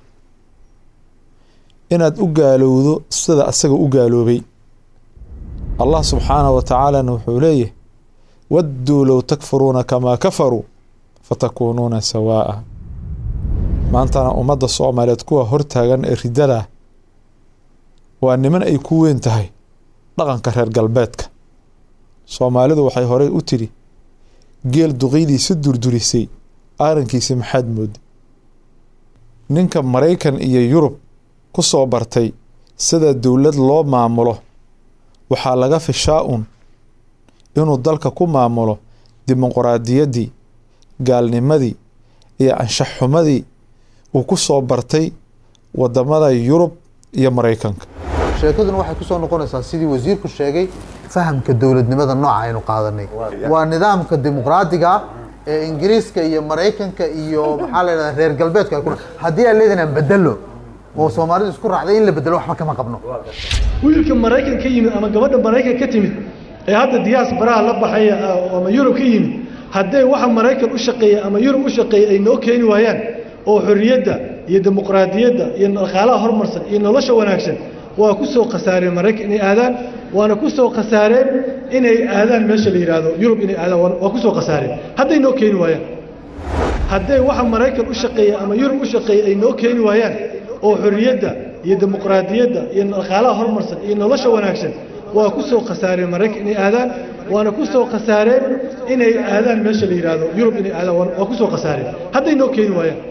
inaad u gaalowdo sida asaga u gaaloobay allah subxaanahu wa tacaalana wuxuu leeyahay wadduu low takfuruuna kamaa kafaruu fatakuunuuna sawaa'a maantana ummadda soomaaliyeed kuwa hortaagan ee riddadah waa niman ay ku weyn tahay dhaqanka reer galbeedka soomaalidu waxay horey u tidhi geel duqeydiisa durdurisay aarankiisa maxaad mooda ninka maraykan iyo yurub ku soo bartay sida dowlad loo maamulo waxaa laga fishaa un inuu dalka ku maamulo dimuqraadiyaddii gaalnimadii iyo anshaxxumadii uu ku soo bartay wadamada yurub iyo maraykanka sheekaduna waxay ku soo noqonaysaa sidii wasiirku sheegay fahamka dowladnimada nooca aynu qaadanay waa nidaamka dimuqraadiga ah ee ingiriiska iyo maraykanka iyo maxaa la yidhahdaa reer galbeedku ay ku haddii aan leedahay aan bedelo oo soomaalidu isku raacday in la bedelo waxba kama qabno wiilka maraykan ka yimid ama gabadha maraykan ka timid ee hadda diyaas baraha la baxaya ama yurub ka yimid hadday waxa maraykan u shaqeeya ama yurub u shaqeeya ay noo keeni waayaan oo xorriyadda iyo dimuqraadiyadda iyo dhaqaalaha horumarsan iyo nolosha wanaagsan waa ku soo khasaareen maraykan inay aadaan waana ku soo khasaareen inay aadaan meesha la yidhaahdo yurub inay aadaan waa ku soo khasaareen hadday noo keeni waayaan hadday waxa maraykan u shaqeeya ama yurub u shaqeeya ay noo keeni waayaan oo xorriyadda iyo dimuqraadiyadda iyo dhaqaalaha horumarsan iyo nolosha wanaagsan waa ku soo khasaareen maraykan inay aadaan waana ku soo khasaareen inay aadaan meesha la yidhaahdo yurub inay aadaan waa ku soo khasaareen hadday noo keeni waayaan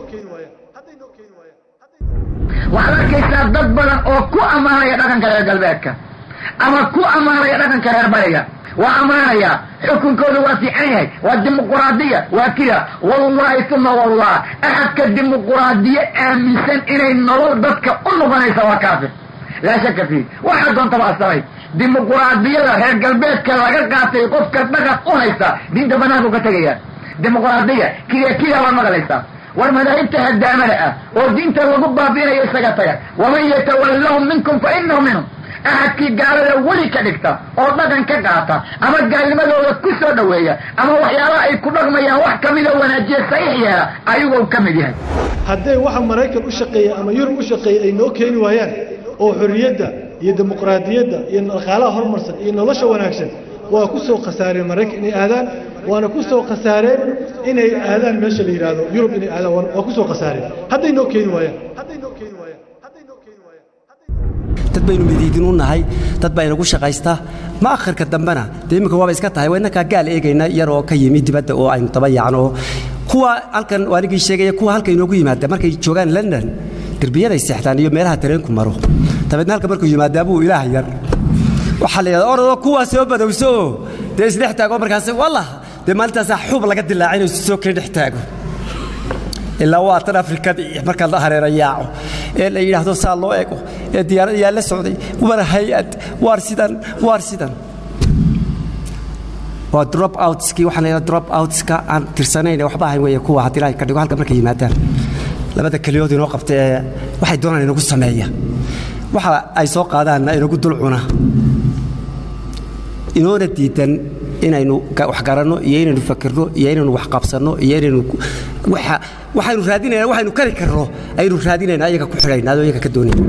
waxaad arkaysaa dad badan oo ku ammaanaya dhaqanka reer galbeedka ama ku ammaanaya dhaqanka reer bariga waa ammaanaya xukunkooda waa fiican yahay waa dimuquraadiya waa kida wallahi tuma wallah axadka dimuquraadiye aaminsan inay nolol dadka u noqonaysa waa kaafir laa shaka fiih waxaa doontaba asamay dimuquraadiyada reer galbeedka laga qaatay qofka dhaqan u haysta diinta banaanku ka tegaya dimuquraadiya kida kida baad maqlaysaa war madaahibta hadaamada ah oo diinta lagu baabiinayo isaga taga waman yatawallahum minkum fa inahu minhum ahadkii gaalada weli ka dhigta oo dhaqan ka qaata ama gaalnimadooda ku soo dhoweeya ama waxyaalaha ay ku dhaqmayaan wax kamida wanaajiya saxiix yeela ayagoo ka mid yahay hadday waxa maraykan u shaqeeya ama yurub u shaqeeya ay noo keeni waayaan oo xorriyadda iyo dimuqraadiyadda iyo dhaqaalaha horumarsan iyo nolosha wanaagsan waa ku soo khasaareen maraykan inay aadaan waana ku soo khasaareen inay aadaan meesha la yidhaahdo yurub inay aadaan waa ku soo khasaareen hadday noo keeni waayaan dad baynu midiidin u nahay dad baa inagu shaqaysta ma akhirka dambena dee iminka waaba iska tahay waa innakaa gaal eegayna yaroo ka yimi dibadda oo aynu daba yaacno kuwa halkan anigii sheegaya kuwa halka inoogu yimaada markay joogaan london derbiyaday seexdaan iyo meelaha tareenku maro dabeedna halka markuu yimaadaa buu ilaah yar waxaa la yidhahdaa orodoo kuwaa soo badowso oo dee isdhex taago markaas wallah dee maalintaasaa xub laga dilaacay inuu soo keen dhex taago ilaa waa tan afrikadii markaa la hareera yaaco ee la yidhaahdo saa loo ego ee diyaarad yaa la socday war hay-ad waar sidan waar sidan waa drop outskii waxaa la yidhahda drop outska aan tirsanayn ee waxba ahayn weeye kuwa haddii ilaahay ka dhigo halka markay yimaadaan labada keliyood inoo qabta ee waxay doonaan inagu sameeya waxa ay soo qaadaanna inagu dul cuna inoona diidan inaynu wax garanno iyo inaynu fakirno iyo inaynu wax qabsanno iyo inaynu waxaynu raadinayna waxaynu kari karno aynu raadinayna ayaga ku xidhaynaa oo iyaga ka doonayna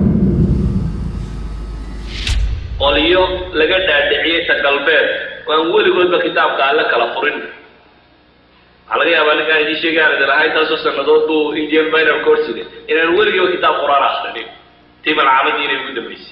qolyo laga dhaadhiciyey ta galbeed oo aan weligoodba kitaabka alle kala furin waxaa laga yaabaa ninkaan idiin sheegaan idin ahaa intaasoo sannadood buu indian minor coursiga inaan weligiiba kitaab qur-aan akrinin tii malcaamadii inay ugu dambaysay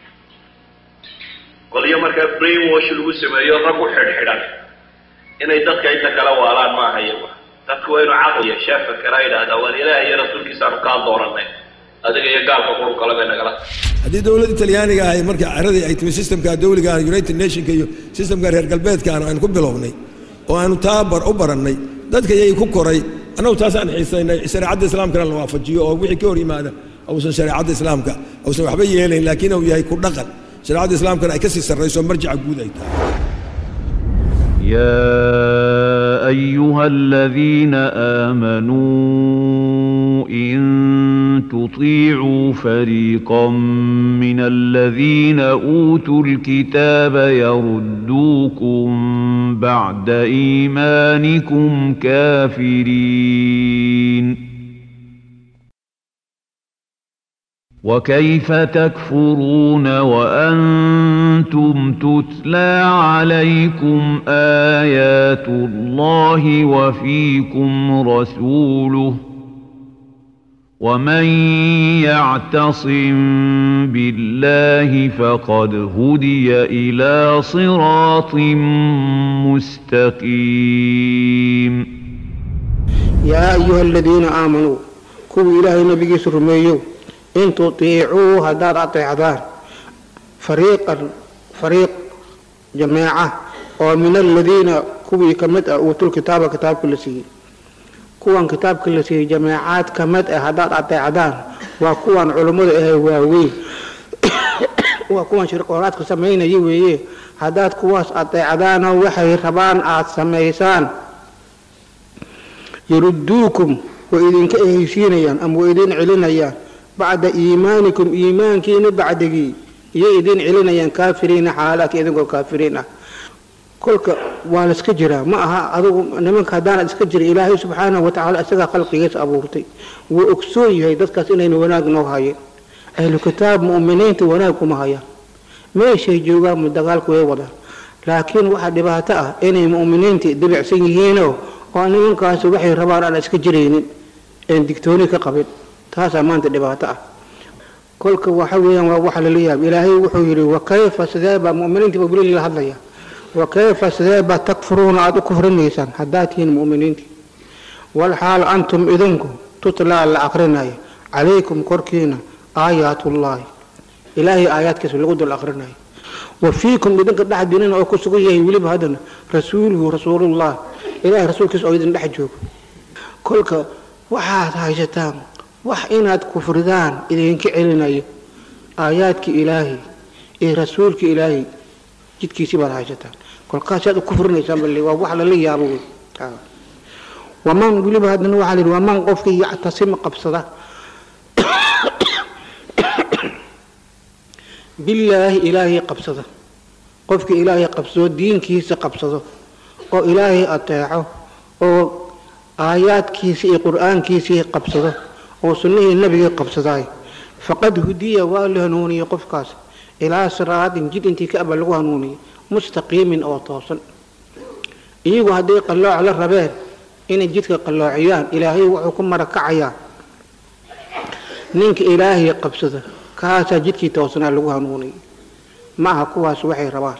qolyo markaa brain wash lagu sameeyo rag u xidhxidhan inay dadka inta kala waalaan maaha iyagu dadku waa inu caqli yeeshaa fakera yidhaahdaa waan ilaah iyo rasuulkiisaanu kaa dooranay adiga iyo gaalka qurun kale bay nagala haddii dowladda talyaaniga ahay marka caradii ay timi systemka dawliga united nationka iyo systemka reer galbeedkaana aynu ku bilownay oo aanu taa u barannay dadka yay ku koray annagu taasaan xiisaynay shareecadda islaamkana la waafajiyo oo wixii ka hor yimaada uusan shareecadda islaamka uusan waxba yeelayn laakiin uu yahay ku dhaqan shareecadda islaamkana ay ka sii sarrayso marjaca guud ay tahay يا أيها الذين آمنوا إن تطيعوا فريقا من الذين أوتوا الكتاب يردوكم بعد إيمانكم كافرين وكيف تكفرون وأنتم تتلى عليكم آيات الله وفيكم رسوله ومن يعتصم بالله فقد هدي إلى صراط مستقيم يا أيها الذين آمنوا كوا إلهي نبي سرميو in tutiicuu haddaad ateecdaan fariiqan fariiq jameeca oo min aladiina kuwii ka mid ah uutul kitaaba kitaabka la siiyey kuwan kitaabka la siiyey jameecaad ka mid ah haddaad ateecdaan waa kuwan culummada ahe waaweyn waa kuwan shirqooraadka samaynaya weeye haddaad kuwaas ateecdaanoo waxay rabaan aad samaysaan yaruduukum way idinka ehaysiinayaan ama way idin celinayaan bacda iimaanikum iimaankiina bacdigii iyay idin celinayaan kaafiriina xaalaadka idinkoo kaafiriin ah kolka waa la iska jiraa ma aha adugu nimanka haddaanad iska jira ilaahay subxaanahu watacaala isagaa khalqigiisa abuurtay wuu ogsoon yahay dadkaas inaynu wanaag noo hayeen ahlu kitaab mu'miniinta wanaag kuma hayaan meeshay joogaan mu dagaalku way wadaan laakiin waxaa dhibaato ah inay mu'miniinta dibicsan yihiinoo oo nimankaasi waxay rabaan aan iska jiraynin een digtooni ka qabin taasaa maanta dhibaato ah kolka waxa weeyaan waa waxa lala yaab ilaahay wuxuu yidhi wakayfa sidee baa mu'miniinta baa weli la hadlaya wakayfa sidee baa takfuruuna aada u kufrinaysaan haddaad tihiin mu'miniintii walxaal antum idinku tutlaa la akrinaya calaykum korkiina aayaatullaahi ilaahay aayaadkiisa lagu dul akrinayo wa fiikum idinka dhexdiinina oo ku sugan yahay weliba haddana rasuuluhu rasuulullah ilahay rasuulkiisa oo idin dhex joogo kolka waxaad haysataan wax inaad kufridaan idinka celinayo aayaadka ilaahay iyo rasuulka ilaahay jidkiisii baad haysataan kolkaasaad u kufrinaysaan bal waa wax lala yaabo wey waman weliba haddana waxaa lihi waman qofkii yactasima qabsada billaahi ilaahay qabsada qofkii ilaahay qabsado diinkiisa qabsado oo ilaahay ateeco oo aayaadkiisa iyo qur-aankiisii qabsado oo sunnihii nabigii qabsadaay faqad hudiya waa la hanuuniyey qofkaas ilaa siraatin jid intii ka aba lagu hanuuniyey mustaqiimin oo toosan iyagu hadday qallooc la rabeen inay jidka qalloociyaan ilaahay wuxuu ku marakacayaa ninka ilaahay qabsada kaasaa jidkii toosanaa lagu hanuuniyey ma aha kuwaas waxay rabaan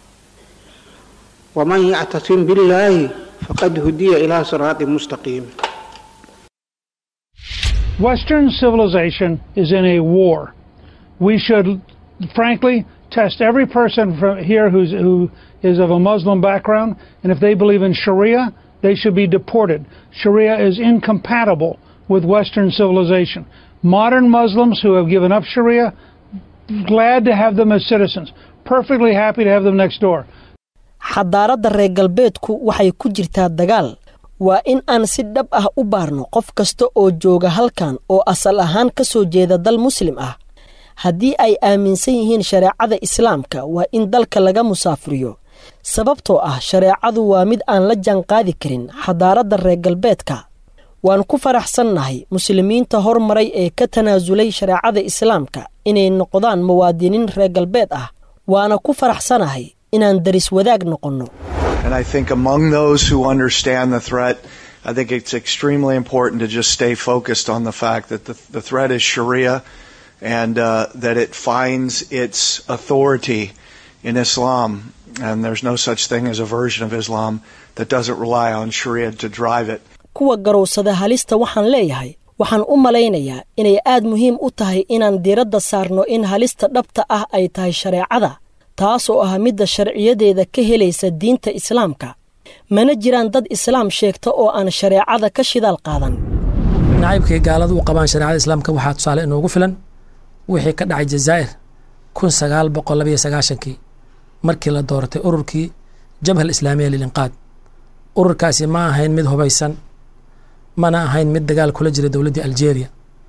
waman yactasim billaahi faqad hudiya ilaa siraatin mustaqiimin Western civilization is in a war. We should, frankly, test every person from here who's, who is of a Muslim background, and if they believe in Sharia, they should be deported. Sharia is incompatible with Western civilization. Modern Muslims who have given up Sharia, glad to have them as citizens, perfectly happy to have them next door. xadaaradda reer galbeedku waxay ku jirtaa dagaal waa in aan si dhab ah u baarno qof kasta oo jooga halkan oo asal ahaan ka soo jeeda dal muslim ah haddii ay aaminsan yihiin shareecada islaamka waa in dalka laga musaafuriyo sababtoo ah shareecadu waa mid aan la jaanqaadi karin xadaaradda reer galbeedka waan ku faraxsannahay muslimiinta hormaray ee ka tanaasulay shareecada islaamka inay noqdaan muwaadiniin reer galbeed ah waana ku faraxsanahay inaan daris wadaag noqonno And I think among those who understand the threat, I think it's extremely important to just stay focused on the fact that the, the threat is Sharia and uh, that it finds its authority in Islam. And there's no such thing as a version of Islam that doesn't rely on Sharia to drive it. kuwa garowsada halista waxaan leeyahay waxaan u malaynayaa inay aad muhiim u tahay inaan diiradda saarno in halista dhabta ah ay tahay shareecada taasoo ah midda sharciyadeeda ka helaysa diinta islaamka mana jiraan dad islaam sheegta oo aan shareecada ka shidaal qaadan nacaybkay gaaladu u qabaan shareecada islaamka waxaa tusaale inoogu filan wixii ka dhacay jazaa'ir kun sagaal boqol labayo sagaashankii markii la dooratay ururkii jabhal islaamiya lilinqaad ururkaasi ma ahayn mid hubaysan mana ahayn mid dagaal kula jira dowladdii aljeeriya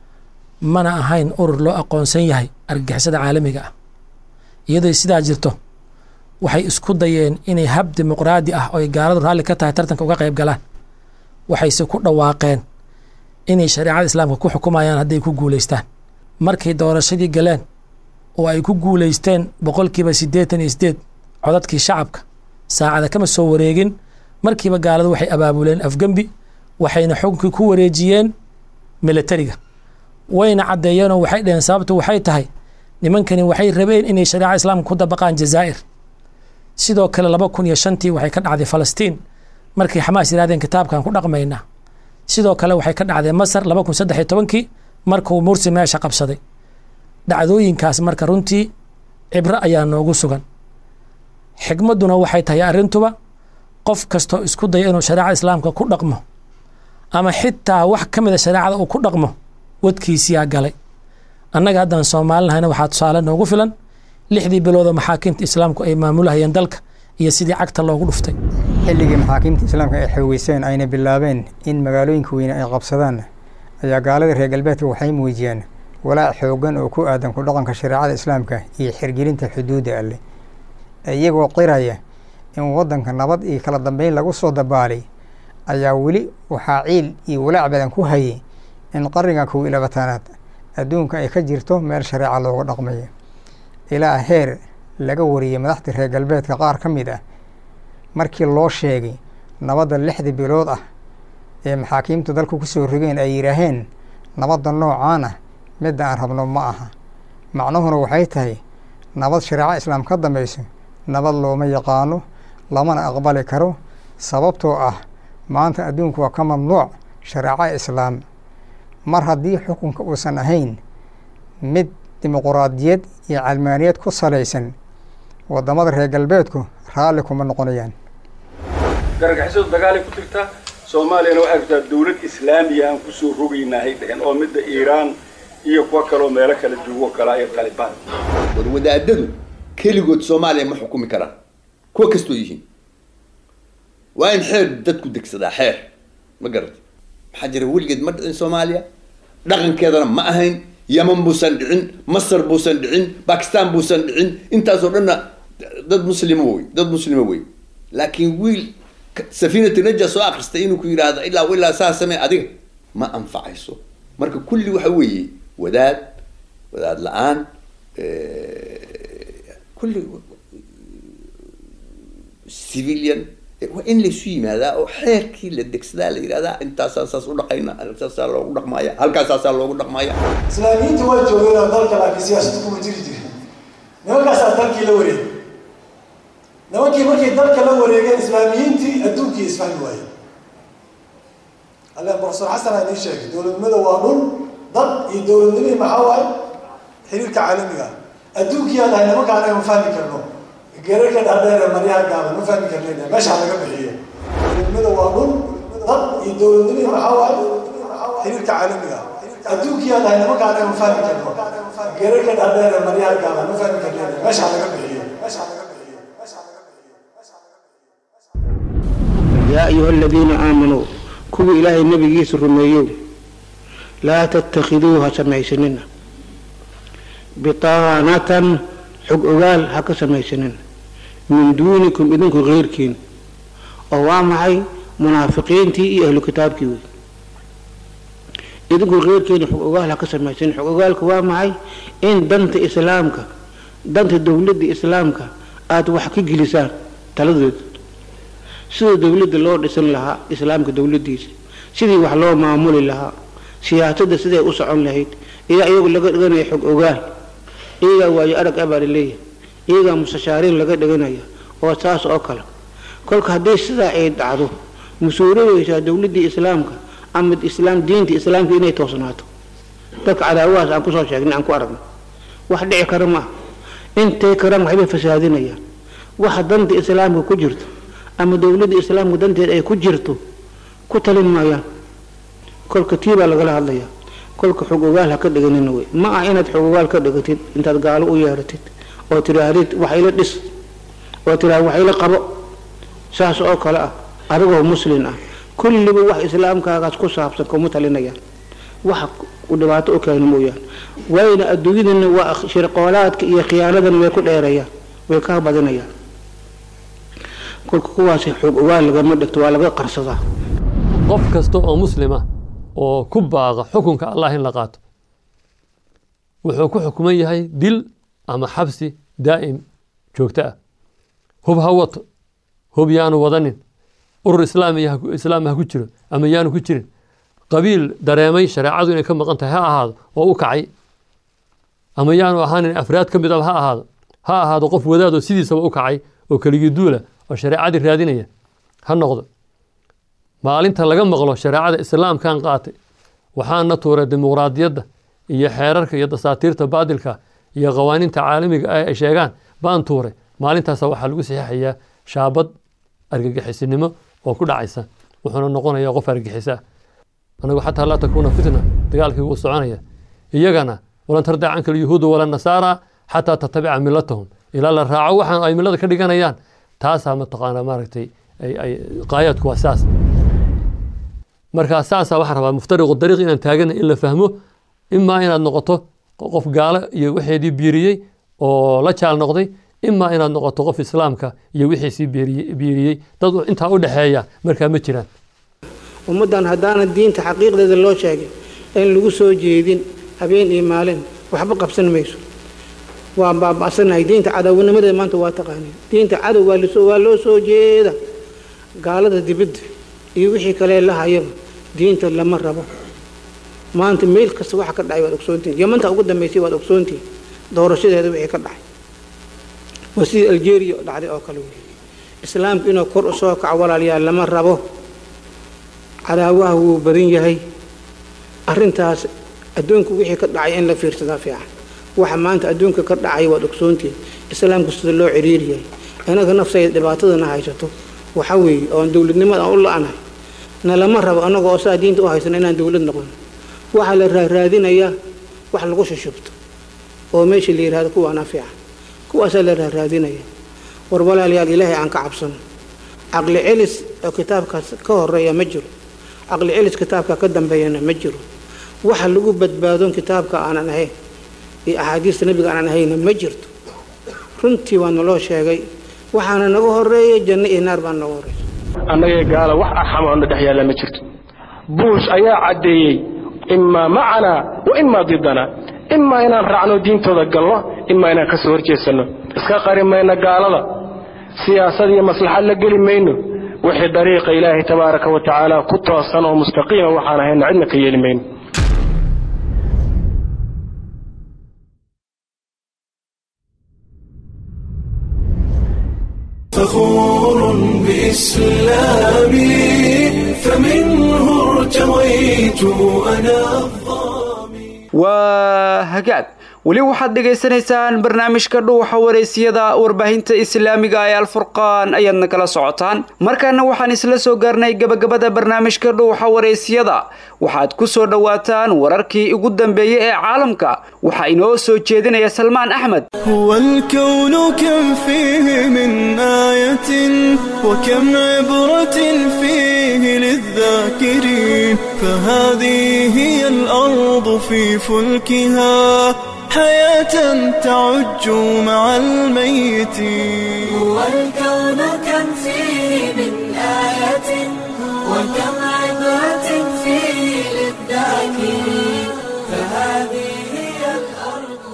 mana ahayn urur loo aqoonsan yahay argagixisada caalamiga ah iyadoo sidaa jirto waxay isku dayeen inay hab dimuqraadi ah oo ay gaaladu raalli ka tahay tartanka uga qayb galaan waxayse ku dhawaaqeen inay shareecada islaamka ku xukumayaan hadday ku guulaystaan markay doorashadii galeen oo ay ku guulaysteen boqolkiiba siddeetan iyo sideed codadkii shacabka saacada kama soo wareegin markiiba gaaladu waxay abaabuleen afgembi waxayna xukunkii ku wareejiyeen milatariga wayna caddeeyeenoo waxay dhaheen sababtu waxay tahay nimankani waxay rabeen inay shareeca islaamka ku dabaqaan jazaa'ir sidoo kale laba kun iyo shantii waxay ka dhacday falastiin markay xamaas yidhahdeen kitaabkan ku dhaqmaynaa sidoo kale waxay ka dhacday masar laba kun saddex iyo tobankii markuu mursi meesha qabsaday dhacdooyinkaas marka runtii cibro ayaa noogu sugan xigmadduna waxay tahay arrintuba qof kastoo isku daya inuu shareecada islaamka ku dhaqmo ama xitaa wax ka mida shareecada uu ku dhaqmo wadkiisiyaa galay annaga haddaan soomaalinahayna waxaa tusaale noogu filan lixdii biloodoo maxaakiimta islaamku ay maamulahayeen dalka iyo sidii cagta loogu dhuftay xilligii maxaakiimta islaamka ay xoogeyseen ayna bilaabeen in magaalooyinka weyne ay qabsadaan ayaa gaalada reer galbeedka waxay muujiyeen walaac xoogan oo ku aadan ku dhaqanka shareecada islaamka iyo xirgelinta xuduudda alleh iyagoo qiraya in waddanka nabad iyo kala dambeyn lagu soo dabaalay ayaa weli waxaa ciil iyo walaac badan ku hayay in qarniga kow iyo labaatanaad adduunka ay ka jirto meel shareeca looga dhaqmayo ilaa heer laga wariyey madaxda reer galbeedka qaar ka mid ah markii loo sheegay nabadda lixda bilood ah ee maxaakiimta dalku ku soo rogeen ay yidhaaheen nabadda noocaan ah midda aan rabno ma aha macnuhuna waxay tahay nabad shareeco islaam ka dambayso nabad looma yaqaano lamana aqbali karo sababtoo ah maanta adduunku waa ka mamnuuc shareeco islaam mar haddii xukunka uusan ahayn mid dimuquraadiyad iyo calmaaniyad ku salaysan waddamada reer galbeedku raalli kuma noqonayaan gargixisadu dagaalay ku jirtaa soomaaliyana waxay rabtaa dawlad islaamiya aan kusoo rogaynahay dhehen oo midda iiraan iyo kuwa kaloo meelo kala joogo kala iyo talibaan war wadaadadu keligood soomaaliya ma xukumi karaan kuwa kastoo yihiin waa in xeer dadku degsadaa xeer ma garata maxaa jira weligeed ma dhicin soomaaliya dhaqankeedana ma ahayn yaman buusan dhicin masar buusan dhicin bakistan buusan dhicin intaasoo dhanna dad muslimo wey dad muslimo wey laakiin wiil safiinatu naja soo akristay inuu ku yidhaahdo ilaa ilaa saa samee adiga ma anfacayso marka kulli waxa weeye wadaad wadaad la-aan kulli civilian waa in laysu yimaadaa oo xeerkii la degsadaa la yidhahdaa intaasaa saas u dhaqayna saasaa loogu dhaqmaaya halkaasaasaa loogu dhaqmaaya islaamiyiinta waa joogeen dalka laakiin siyaasadu kuma jiri jirin nimankaasaa dalkii la wareegay nimankii markay dalka la wareegeen islaamiyiintii adduunkii isfahmi waayeen alle profesor xasan aa inii sheegay dowladnimada waa dhul iyo dowladnimihii maxaa waaye xiriirka caalamiga adduunkii aan nahay nimanka anaga ma fahmi karno gerarka dhaadheer maryaha gaaban ma fahmi karnayna meeshaa laga bixiyo dowladnimada waa dhul dad iyo dowladnimihii maxaa waaye xiriirka caalamiga adduunkii aan nahay nimanka anaga ma fahmi karno gerarka dhaadheer maryaha gaaban ma fahmi karnayna meeshaa laga bixiyo meeshaa laga yaa ayuha aladiina aamanuu kuwii ilaahay nebigiisa rumeeyow laa tattakhiduu ha samaysanina bitaanatan xog ogaal ha ka samaysanina min duunikum idinku keyrkiin oo waa maxay munaafiqiintii iyo ahlu kitaabkii wey idinku keyrkiina xog ogaal ha ka samaysanin xog ogaalka waa maxay in danta islaamka danta dowladda islaamka aada wax ka gelisaan taladeeda sida dowladda loo dhisan lahaa islaamka dowladdiisa sidii wax loo maamuli lahaa siyaasadda siday u socon lahayd iyaa iyagu laga dhiganaya xog ogaal iyagaa waayo arag abaa laleeyahay iyagaa mustashaariin laga dhiganaya oo saas oo kale kolka haddii sidaa ay dhacdo mas-uuliyeysaa dowladdii islaamka ama islaam diinta islaamka inay toosnaato dadka cadaawahaas aan kusoo sheegnay aan ku aragno wax dhici kara maaha intay karaan waxbay fasaadinayaan waxa danta islaamka ku jirto ama dowladda islaamka danteed ay ku jirto ku talin maayaan kolka tii baa lagala hadlayaa kolka xog ogaal ha ka dhiganina wey ma ah inaad xog ogaal ka dhigatid intaad gaalo u yeeratid oo tidhaahdid wax ila dhis oo tidhaahd wax ila qabo saas oo kale ah adigoo muslin ah kulliba wax islaamkaagaas ku saabsan kuma talinayaan wax u dhibaato u keena mooyaan wayna adduunyadana waa shirqoolaadka iyo khiyaanadan way ku dheerayaan way ka badinayaan kolka kuwaasi xoog ogaal lagama dhigto waa laga qarsadaa qof kasta oo muslima oo ku baaqa xukunka allah in la qaato wuxuu ku xukuman yahay dil ama xabsi daa'im joogto ah hub ha wato hub yaanu wadanin urur islaam ha ku jiro ama yaanu ku jirin qabiil dareemay shareecadu inay ka maqan tahay ha ahaado oo u kacay ama yaanu ahaanin afraad ka midaba ha ahaado ha ahaado qof wadaadoo sidiisaba u kacay oo keligii duula oo shareecadii raadinaya ha noqdo maalinta laga maqlo shareecada islaamkan qaatay waxaana tuuray dimuqraadiyadda iyo xeerarka iyo dasaatiirta baadilka iyo qawaaniinta caalamiga ah ay sheegaan baan tuuray maalintaasa waxaa lagu saxiixayaa shaabad argagixisinimo oo ku dhacaysa wuxuuna noqonayaa qof argagixisa anagu xataa laa takuuna fitna dagaalkii wuu soconaya iyagana walan tardaa canka alyahuudu wala nasaara xataa tatabica milatahum ilaa la raaco waxaan ay milada ka dhiganayaan taasaa mataqaanaa maaragtay qaayaadku waa saas markaa saasaa waxaa rabaa muftariqu dariiq inaan taagana in la fahmo imaa inaad noqoto qof gaalo iyo waxeedii biiriyey oo la jaal noqday imaa inaad noqoto qof islaamka iyo wixiisii biiriyey dad intaa u dhexeeya markaa ma jiraan ummaddan haddaana diinta xaqiiqdeeda loo sheegin in lagu soo jeedin habeen iyo maalin waxba qabsan mayso waa baaba'sanahay diinta cadownimadeeda maanta waa taqaaniin diinta cadow waa loo soo jeeda gaalada dibadda iyo wixii kale la hayaba diinta lama rabo maanta meel kasta waxa ka dhacay waad ogsoontihin yamanta ugu dambaysay waad ogsoontihin doorashadeeda wixii ka dhacay waa sidii algeria dhacday oo kale wey islaamku inuu kor u soo kaco walaalayaal lama rabo cadaawaha wuu badan yahay arrintaas adduunku wixii ka dhacay in la fiirsadaa fiican waxa maanta adduunka ka dhacay waad ogsoontihin islaamku sida loo ciriiri yahay inaga nafsayda dhibaatadana haysato waxa weeye oon dowladnimada aan u la-anahay na lama rabo annaga oo saa diinta u haysana inaan dowlad noqon waxaa la raaraadinayaa wax lagu shushubto oo meesha la yidhahdo kuwaana fiican kuwaasaa la raaraadinaya war walaalayaal ilaahay aan ka cabsano caqli celis oo kitaabkaas ka horeeya ma jiro caqli celis kitaabka ka dambeeyana ma jiro waxa lagu badbaadon kitaabka aanan ahayn iyo axaadiista nebiga aanan ahayna ma jirto runtii waa naloo sheegay waxaana naga horeeya janno iyo naar baa naga horeysa annagee gaala wax arxam oo na dhex yaalla ma jirto buush ayaa caddeeyey imaa macanaa wa imaa didanaa imaa inaan raacno diintooda galno imaa inaan ka soo horjeesanno iska qari mayno gaalada siyaasad iyo maslaxad la geli mayno wixii dariiqa ilaahay tabaaraka wa tacaala ku toosan oo mustaqiima waxaan ahayno cidna ka yeeli mayno فخور بإسلامي فمنه ارتويت أنا waa hagaag weli waxaad dhegaysanaysaan barnaamijka dhuuxa wareysiyada warbaahinta islaamiga ee alfurqaan ayaadna kala socotaan markaana waxaan isla soo gaarnay gabagabada barnaamijka dhuuxa wareysiyada waxaad ku soo dhowaataan wararkii ugu dambeeyey ee caalamka waxaa inoo soo jeedinaya salmaan axmed هو الكون كم فيه من آية وكم عبرة فيه للذاكرين فهذه هي الأرض في فلكها حياة تعج مع الميتين هو الكون كم فيه من آية وكم عبرة فيه للذاكرين فهذه هي الأرض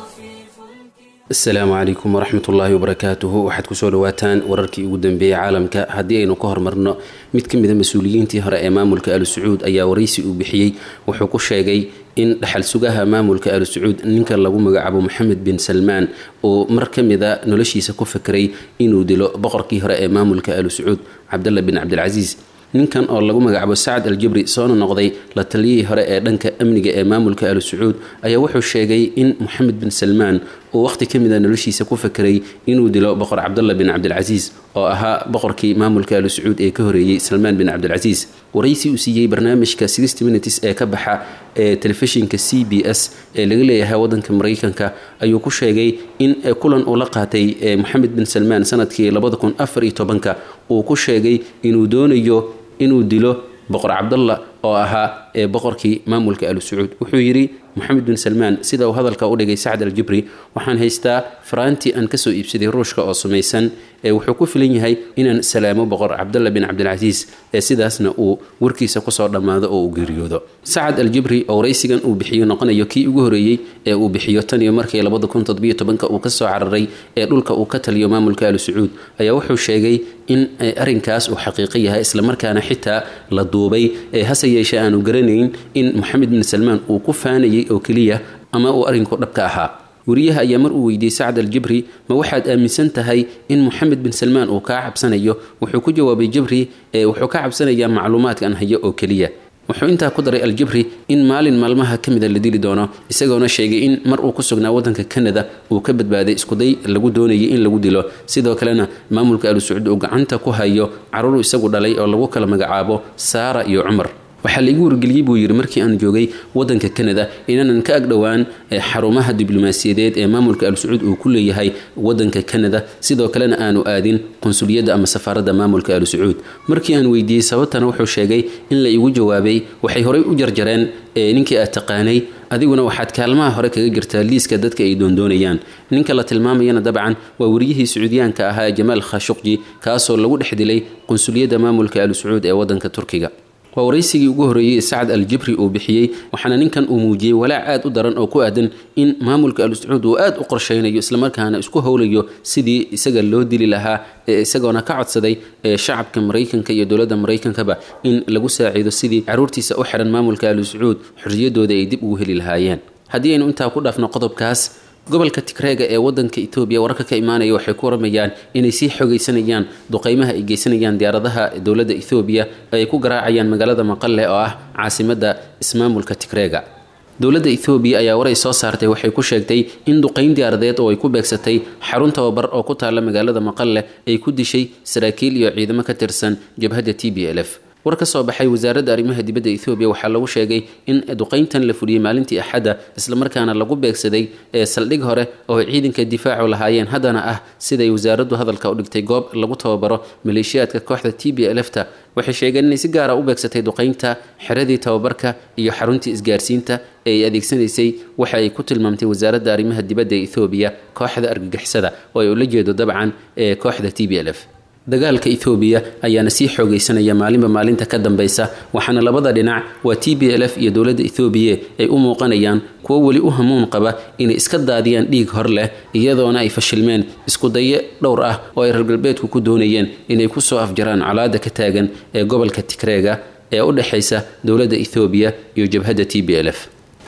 asalaamu calaykum waraxmat ullaahi wabarakaatuhu waxaad kusoo dhawaataan wararkii ugu dambeeyey caalamka haddii aynu ka hormarno mid ka mida mas-uuliyiintii hore ee maamulka alu sacuud ayaa waraysi uu bixiyey wuxuu ku sheegay in dhaxal sugaha maamulka alu sacuud ninka lagu magacaabo moxamed bin salmaan uu mar ka mida noloshiisa ku fikray inuu dilo boqorkii hore ee maamulka alu sacuud cabdalla bin cabdilcasiis ninkan oo lagu magacaabo sacad aljabri soona noqday la taliyihii hore ee dhanka amniga ee maamulka alu sacuud ayaa wuxuu sheegay in moxamed bin salmaan uu wakhti ka mida noloshiisa ku fakeray inuu dilo boqor cabdalla bin cabdilcasiis oo ahaa boqorkii maamulka alu sacuud ee ka horeeyey salmaan bin cabdilcasiis waraysi uu siiyey barnaamijka sixty minutes ee ka baxa ee telefishinka c b s ee laga leeyahay wadanka maraykanka ayuu ku sheegay in kulan uu la qaatay moxamed bin salmaan sanadkii labada kun afar iyo tobanka uu ku sheegay inuu doonayo inuu dilo boqor cabdalla oo ahaa ee boqorkii maamulka alu sacuud wuxuu yidhi moxamed bin salmaan sida uu hadalka u dhigay sacd aljibri waxaan haystaa faraantii aan kasoo iibsaday ruushka oo samaysan ee wuxuu ku filan yahay inaan salaamo boqor cabdalla bin cabdilcasiis ee sidaasna uu warkiisa kusoo dhammaado oo uu geeriyoodo sacad aljibri oo waraysigan uu bixiyo noqonayo kii ugu horeeyey ee uu bixiyo tan iyo markii labada kun toddobiyo tobanka uu kasoo cararay ee dhulka uu ka taliyo maamulka alu sacuud ayaa wuxuu sheegay in arrinkaas uu xaqiiqo yahay islamarkaana xitaa la duubay ee hase yeeshee aanu garanayn in moxamed bin salmaan uu ku faanayay oo keliya ama uu arrinku dhabka ahaa wariyaha ayaa mar uu weydiiyey sacd aljibri ma waxaad aaminsan tahay in moxamed bin salmaan uu kaa cabsanayo wuxuu ku jawaabay jibri ee wuxuu ka cabsanayaa macluumaadkan hayo oo keliya wuxuu intaa ku daray aljibri in maalin maalmaha ka mida la dili doono isagoona sheegay in mar uu ku sugnaa wadanka kanada uu ka badbaaday iskuday lagu doonayay in lagu dilo sidoo kalena maamulka alu sacuud uu gacanta ku hayo caruur isagu dhalay oo lagu kala magacaabo saara iyo cumar waxaa laigu wargeliyey buu yidhi markii aan joogay wadanka kanada inaanan ka agdhowaan xarumaha diblomaasiyadeed ee maamulka al sacuud uu ku leeyahay wadanka kanada sidoo kalena aanu aadin qunsuliyadda ama safaaradda maamulka al sacuud markii aan weydiiyey sababtana wuxuu sheegay in la igu jawaabay waxay horey u jarjareen ninkii aad taqaanay adiguna waxaad kaalmaha hore kaga jirtaa liiska dadka ay doondoonayaan ninka la tilmaamayana dabcan waa wariyihii sacuudiyaanka ahaa jamaal khashuqji kaasoo lagu dhex dilay qunsuliyadda maamulka al sacuud ee wadanka turkiga waa waraysigii ugu horreeyey sacad aljibri uu bixiyey waxaana ninkan uu muujiyey walaac aad u daran oo ku aadan in maamulka al sacuud uu aad u qorshaynayo islamarkaana isku howlayo sidii isaga loo dili lahaa ee isagoona ka codsaday shacabka maraykanka iyo dowladda maraykankaba in lagu saaciido sidii caruurtiisa u xiran maamulka al sacuud xorriyadooda ay dib ugu heli lahaayeen haddii aynu intaa ku dhaafno qodobkaas gobolka tigreega ee wadanka etoobiya wararka ka imaanaya waxay ku waramayaan inay sii xogaysanayaan duqeymaha ay geysanayaan diyaaradaha dowladda ethoobiya ay ku garaacayaan magaalada maqale oo ah caasimadda ismaamulka tigreega dowladda ethoobiya ayaa waray soo saartay waxay ku sheegtay in duqeyn diyaaradeed oo ay ku beegsatay xarun tababar oo ku taalla magaalada maqale ay ku dishay saraakiil iyo ciidamo ka tirsan jabhadda t b l f war ka soo baxay wasaaradda arrimaha dibadda ethoobiya waxaa lagu sheegay in duqeyntan la fuliyey maalintii axadda islamarkaana lagu beegsaday ee saldhig hore oo ay ciidanka difaacu lahaayeen haddana ah siday wasaaraddu hadalka u dhigtay goob lagu tababaro maleeshiyaadka kooxda t b lfta waxay sheegeen inay si gaara u beegsatay duqeynta xeradii tababarka iyo xaruntii isgaarsiinta ee ay adeegsanaysay waxa ay ku tilmaamtay wasaaradda arrimaha dibadda ee ethoobiya kooxda argagixisada oo ay ula jeedo dabcan ee kooxda t b l f dagaalka ethoobiya ayaana sii xoogaysanaya maalinba maalinta ka dambeysa waxaana labada dhinac waa t b l f iyo dowladda ethoobiya ay u muuqanayaan kuwo weli u hamuun qaba inay iska daadiyaan dhiig hor leh iyadoona ay fashilmeen iskudaye dhowr ah oo ay reer galbeedku ku doonayeen inay kusoo afjaraan colaada ka taagan ee gobolka tigreega ee u dhexaysa dowladda ethoobiya iyo jabhadda t b l f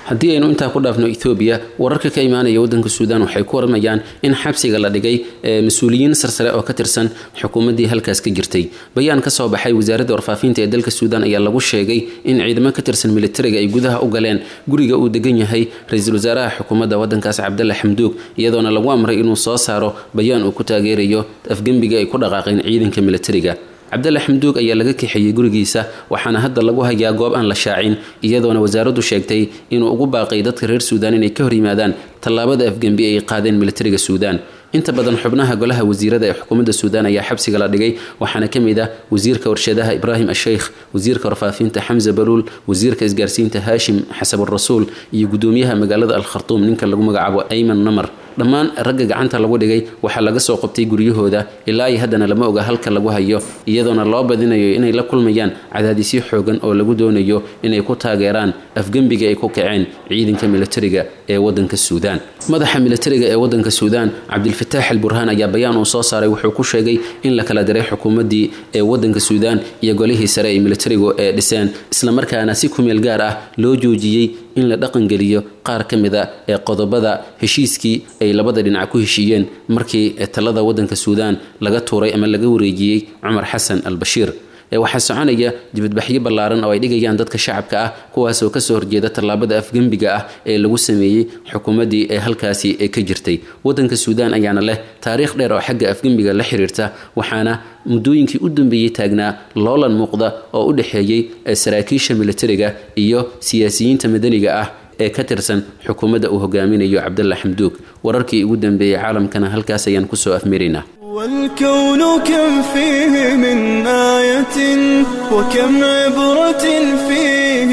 haddii aynu intaa ku dhaafno ethoobiya wararka ka imaanaya waddanka suudaan waxay ku waramayaan in xabsiga la dhigay mas-uuliyiin sarsare oo ka tirsan xukuumaddii halkaas ka jirtay bayaan ka soo baxay wasaaradda warfaafinta ee dalka suudaan ayaa lagu sheegay in ciidamo ka tirsan militariga ay gudaha u galeen guriga uu degan yahay ra-iisul wasaaraha xukuumadda waddankaas cabdalle xamduug iyadoona lagu amray inuu soo saaro bayaan uu ku taageerayo afgembiga ay ku dhaqaaqeen ciidanka militariga cabdalle xamduug ayaa laga kaxeeyey gurigiisa waxaana hadda lagu hayaa goob aan la shaacin iyadoona wasaaraddu sheegtay inuu ugu baaqay dadka reer suudaan inay ka hor yimaadaan tallaabada afgembi ay qaadeen militariga suudaan inta badan xubnaha golaha wasiirada ee xukuumadda suudaan ayaa xabsiga la dhigay waxaana ka mid ah wasiirka warshadaha ibraahim asheykh wasiirka warfaafinta xamse baluul wasiirka isgaarsiinta haashim xasaburasuul iyo gudoomiyaha magaalada al khartuum ninka lagu magacaabo ayman namar dhammaan ragga gacanta lagu dhigay waxaa laga soo qabtay guryahooda ilaa iyo haddana lama oga halka lagu hayo iyadoona loo badinayo inay la kulmayaan cadaadisyo xoogan oo lagu doonayo inay ku taageeraan afgembiga ay ku kaceen ciidanka militariga ee wadanka suudaan madaxa militariga ee wadanka suudaan cabdilfataax al burhaan ayaa bayaan uu soo saaray wuxuu ku sheegay in la kala diray xukuumaddii ee wadanka suudaan iyo golihii sare ee militarigu ee dhiseen islamarkaana si kumeel gaar ah loo joojiyey in la dhaqangeliyo qaar ka mid a ee qodobada heshiiskii ay labada dhinac ku heshiiyeen markii talada wadanka suudaan laga tuuray ama laga wareejiyey cumar xasan al bashiir waxaa soconaya dibadbaxyo ballaaran oo ay dhigayaan dadka shacabka ah kuwaasoo kasoo horjeeda tallaabada afgembiga ah ee lagu sameeyey xukuumaddii ee halkaasi ee ka jirtay wadanka suudaan ayaana leh taariikh dheer oo xagga afgembiga la xiriirta waxaana muddooyinkii u dambeeyey taagnaa loolan muuqda oo u dhexeeyey saraakiisha militariga iyo siyaasiyiinta madaniga ah ee ka tirsan xukuumadda uu hogaaminayo cabdalla xamduug wararkii ugu dambeeyey caalamkana halkaas ayaan kusoo afmiraynaa والكون كم فيه من آية وكم عبرة فيه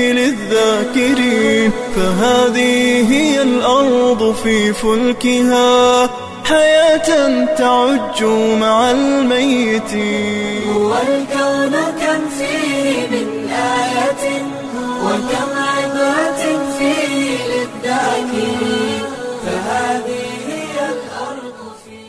للذاكرين فهذه هي الأرض في فلكها حياة تعج مع الميتين والكون كم فيه من آية وكم عبرة فيه للذاكرين فهذه هي الأرض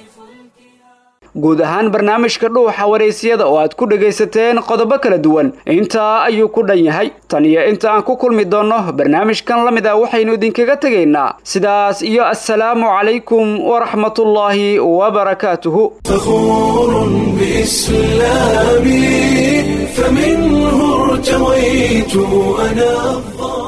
guud ahaan barnaamijka dhuuxa waraysyada oo aad ku dhagaysateen qodobo kala duwan intaa ayuu ku dhan yahay tan iyo inta aan ku kulmi doonno barnaamijkan la mid ah waxaynu idinkaga tegaynaa sidaas iyo assalaamu calaykum waraxmatullaahi wabarakaatuhu فخور بإسلامي فمنه ارتويت أنا الظالم